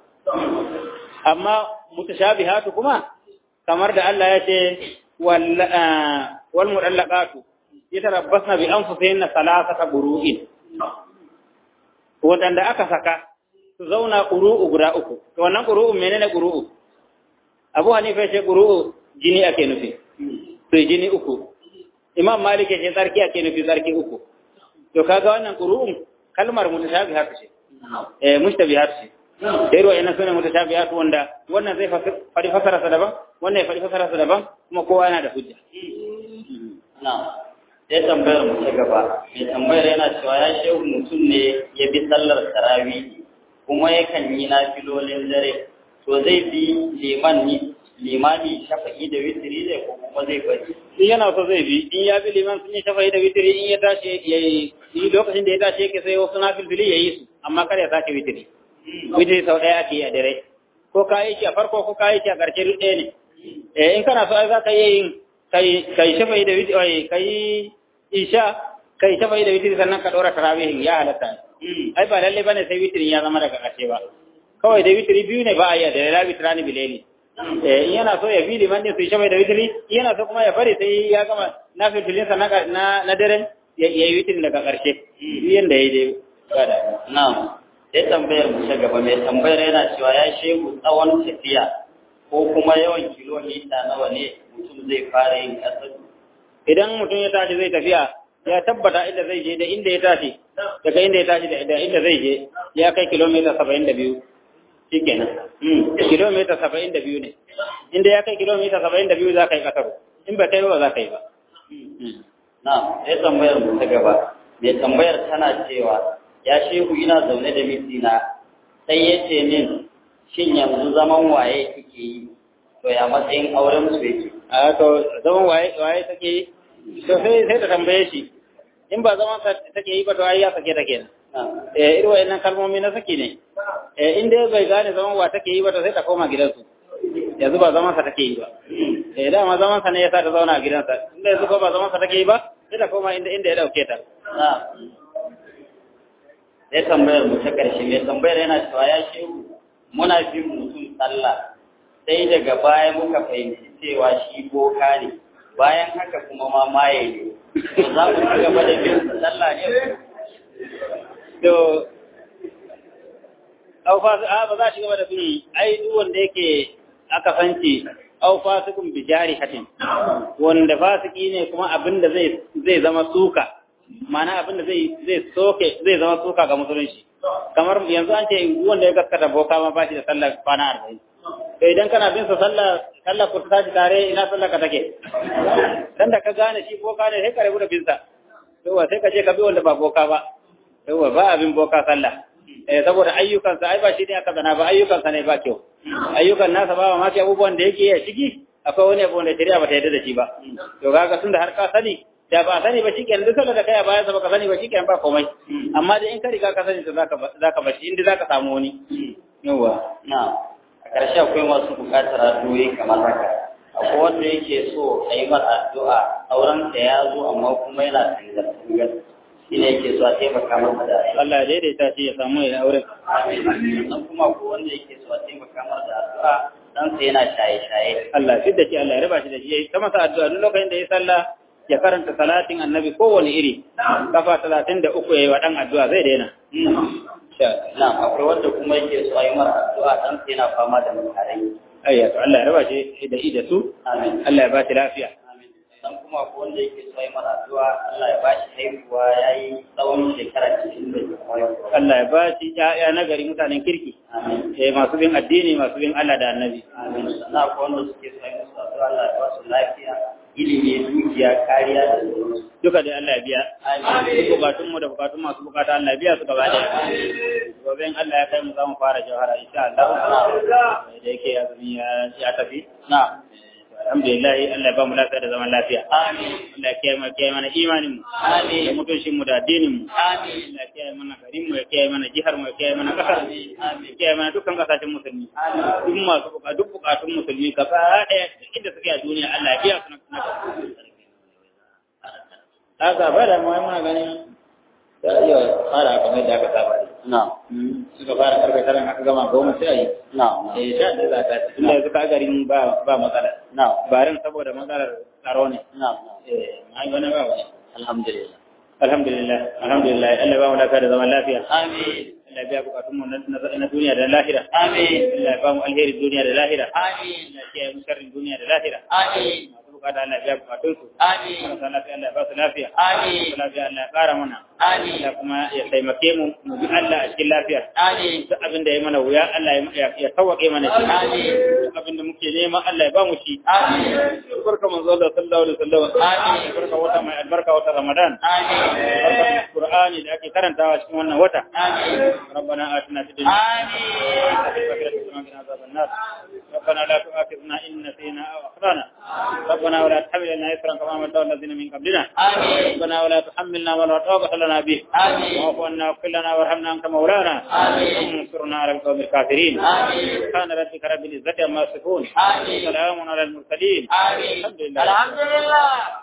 amma mutashabihatu kuma kamar da Allah ya ce wal wal mudallaqatu yatarabbasna bi anfusihinna salasata buru'in wadanda aka saka su zauna ƙuru'u guda uku to wannan ƙuru'u menene ƙuru'u Abu Hanifa ce ƙuru'u jini ake nufi to jini uku Imam Malik ce sarki ake nufi sarki uku to kaga wannan ƙuru'un kalmar mutashabihat ce eh mushtabihat ce sai ruwa ina sunan mutashabihat wanda wannan zai fadi fasara sa daban wannan ya fadi fasara sa daban kuma kowa yana da hujja na'am sai tambayar mu ta gaba mai tambayar yana cewa ya shehu mutum ne ya bi sallar tarawih kuma yakan yi nafilolin dare to zai bi liman ni limami shafa'i da witiri ne ko kuma zai bari in yana so zai bi in ya bi liman sun yi shafa'i da witiri in ya tashi ya yi lokacin da ya tashi yake sai wasu nafilfili ya yi su amma kar ya sake witiri witiri sau ɗaya ake yi a dare ko ka yi shi a farko ko ka yi shi a ƙarshe duk ɗaya ne eh in kana so ai za ka iya yin kai kai shafa'i da witiri kai isha kai shafa'i da witiri sannan ka ɗora tarawihin ya halatta ai ba lalle bane sai witirin ya zama daga ƙarshe ba kawai da witiri biyu ne ba a yi da la witrani bileli eh in yana so ya bi liman din su shafa'i da witiri in yana so kuma ya bari sai ya gama na fitilin sa na na daren ya yi witirin daga ƙarshe yanda ya yi dai na'am sai tambayar mu ta gaba mai tambayar yana cewa ya shehu tsawon tafiya ko kuma yawan kilomita nawa ne mutum zai fara yin kasar idan mutum ya tashi zai tafiya ya tabbata inda zai je da inda ya tashi daga inda ya tashi da inda zai je ya kai kilomita saba'in da biyu shi kenan kilomita saba'in da biyu ne inda ya kai kilomita saba'in da biyu za ka yi ƙasar in ba kai ba za ka yi ba na sai tambayar mu ta gaba mai tambayar tana cewa ya shehu ina zaune da mijina sai ya ce min shin yanzu zaman waye kike yi to ya matsayin auren su yake a to zaman waye waye take yi to sai sai ta tambaye shi in ba zaman sa take yi ba to ai ya sake ta kenan eh irin wayannan kalmomi na saki ne eh in dai bai gane zaman wa take yi ba to sai ta koma gidansu yanzu ba zaman sa take yi ba eh dama zaman sa ne yasa ta zauna a gidansa inda yanzu ko ba zaman sa take yi ba sai ta koma inda inda ya dauke ta na sai tambayar mu ta ƙarshe mai tambayar yana cewa ya shehu muna bin mutum sallah sai daga baya muka fahimci cewa shi boka ne bayan haka kuma ma maye ne to za mu ci gaba da bin sa sallah ne to au fa a ba za shi gaba da bin ai duk wanda yake aka sanci au fasikun bi jarihatin wanda fasiki ne kuma abinda zai zai zama suka ma'ana abinda zai zai soke zai zama suka ga musulunci kamar yanzu an ce wanda ya gaskata boka ma ba shi da sallah kwana arba'in to idan kana bin sa sallah sallah ku tashi tare ina sallah ka take dan da ka gane shi boka ne sai ka rabu da bin sa yawa sai ka je ka bi wanda ba boka ba yawa ba abin boka sallah eh saboda ayyukansa ai ba shi ne aka zana ba ayyukansa ne ba kyau ayyukan nasa ba ma abubuwan da yake a ciki akwai wani abu wanda shari'a ba ta yarda da shi ba to kaga tunda har ka sani da ba sani ba shikenan duk sallar da kai a bayan sa baka sani ba shikenan ba komai amma dai in ka riga ka sani to zaka zaka bashi inda zaka samu wani yawa na a ƙarshe akwai masu buƙatar addu'o'i kamar haka akwai wanda yake so a yi masa addu'a auren sa ya zo amma kuma yana tangar tangar shi ne yake so a taimaka masa da addu'a Allah ya daidaita shi ya samu ya aure sannan kuma akwai wanda yake so a taimaka masa da addu'a dan sa yana shaye-shaye Allah ya da shi Allah ya raba shi da shi yayi ta masa addu'a duk lokacin da ya sallah ya karanta salatin annabi kowane iri kafa talatin da uku ya yi wa ɗan addu'a zai daina na akwai wanda kuma yake so a yi mara addu'a dan sa yana fama da makarai ayya to Allah ya raba shi da da su amin Allah ya ba shi lafiya amin dan kuma akwai wanda yake so a yi mara addu'a Allah ya ba shi haihuwa yayi tsawon shekara 90 da kuma Allah ya ba shi ƴaƴa na gari mutanen kirki amin eh masu bin addini masu bin Allah da annabi amin sannan akwai wanda suke so a yi musu addu'a Allah ya ba su lafiya ilimi dukiya kariya da sauransu duka dai Allah ya biya amin duk bukatun mu da bukatun masu bukata Allah ya biya su gaba daya gobe in Allah ya kai mu za mu fara jawhara insha Allah da yake azumi ya ya tafi na alhamdulillah Allah ya ba mu lafiya da zaman lafiya amin Allah ya kiyaye mu kiyaye mana imanin mu amin da mutuncin mu da addinin mu amin Allah ya kiyaye mana garin mu ya kiyaye mana jihar mu ya kiyaye mana kasar mu amin ya kiyaye mana dukkan kasashen musulmi amin duk masu buka duk bukatun musulmi gaba daya duk inda suke a duniya Allah ya biya su na haka ba da mu muna ganin za a iya fara kamar yadda aka saba na suka fara karfe tara aka gama goma sai a yi na eh sha da za ta ci tunda yanzu ka garin ba ba matsala na barin saboda matsalar tsaro ne na eh ai wani ba wani alhamdulillah alhamdulillah alhamdulillah Allah ba mu lafiya da zaman lafiya amin Allah ya biya bukatun mu na na duniya da lahira amin Allah ya ba mu alheri duniya da lahira amin Allah ya kiyaye mu sharrin duniya da lahira amin masu bukata Allah ya biya bukatun su amin marasa lafiya Allah ya ba su lafiya amin masu lafiya Allah ya kara mana amin Allah kuma ya taimake mu mu bi Allah a cikin lafiya amin duk abin da ya mana wuya Allah ya ya tawake mana shi Amin. duk abin da muke nema Allah ya ba mu shi amin barka manzo Allah sallallahu alaihi wasallam Amin. barka wata mai albarka wata Ramadan amin barka Qur'ani da ake karantawa cikin wannan wata amin ربنا آتنا في الدنيا amin وفي الآخرة حسنة وقنا عذاب النار ربنا لا تؤاخذنا إن نسينا أو أخطأنا ربنا ولا تحملنا إثرا كما حملته على الذين من قبلنا amin ربنا ولا تحملنا ولا طاقة لنا به amin واعف عنا واغفر لنا وارحمنا أنت مولانا آمين. وانصرنا على القوم الكافرين آمين. سبحان ربك رب العزة عما يصفون آمين. سلام على المرسلين amin الحمد لله alhamdulillah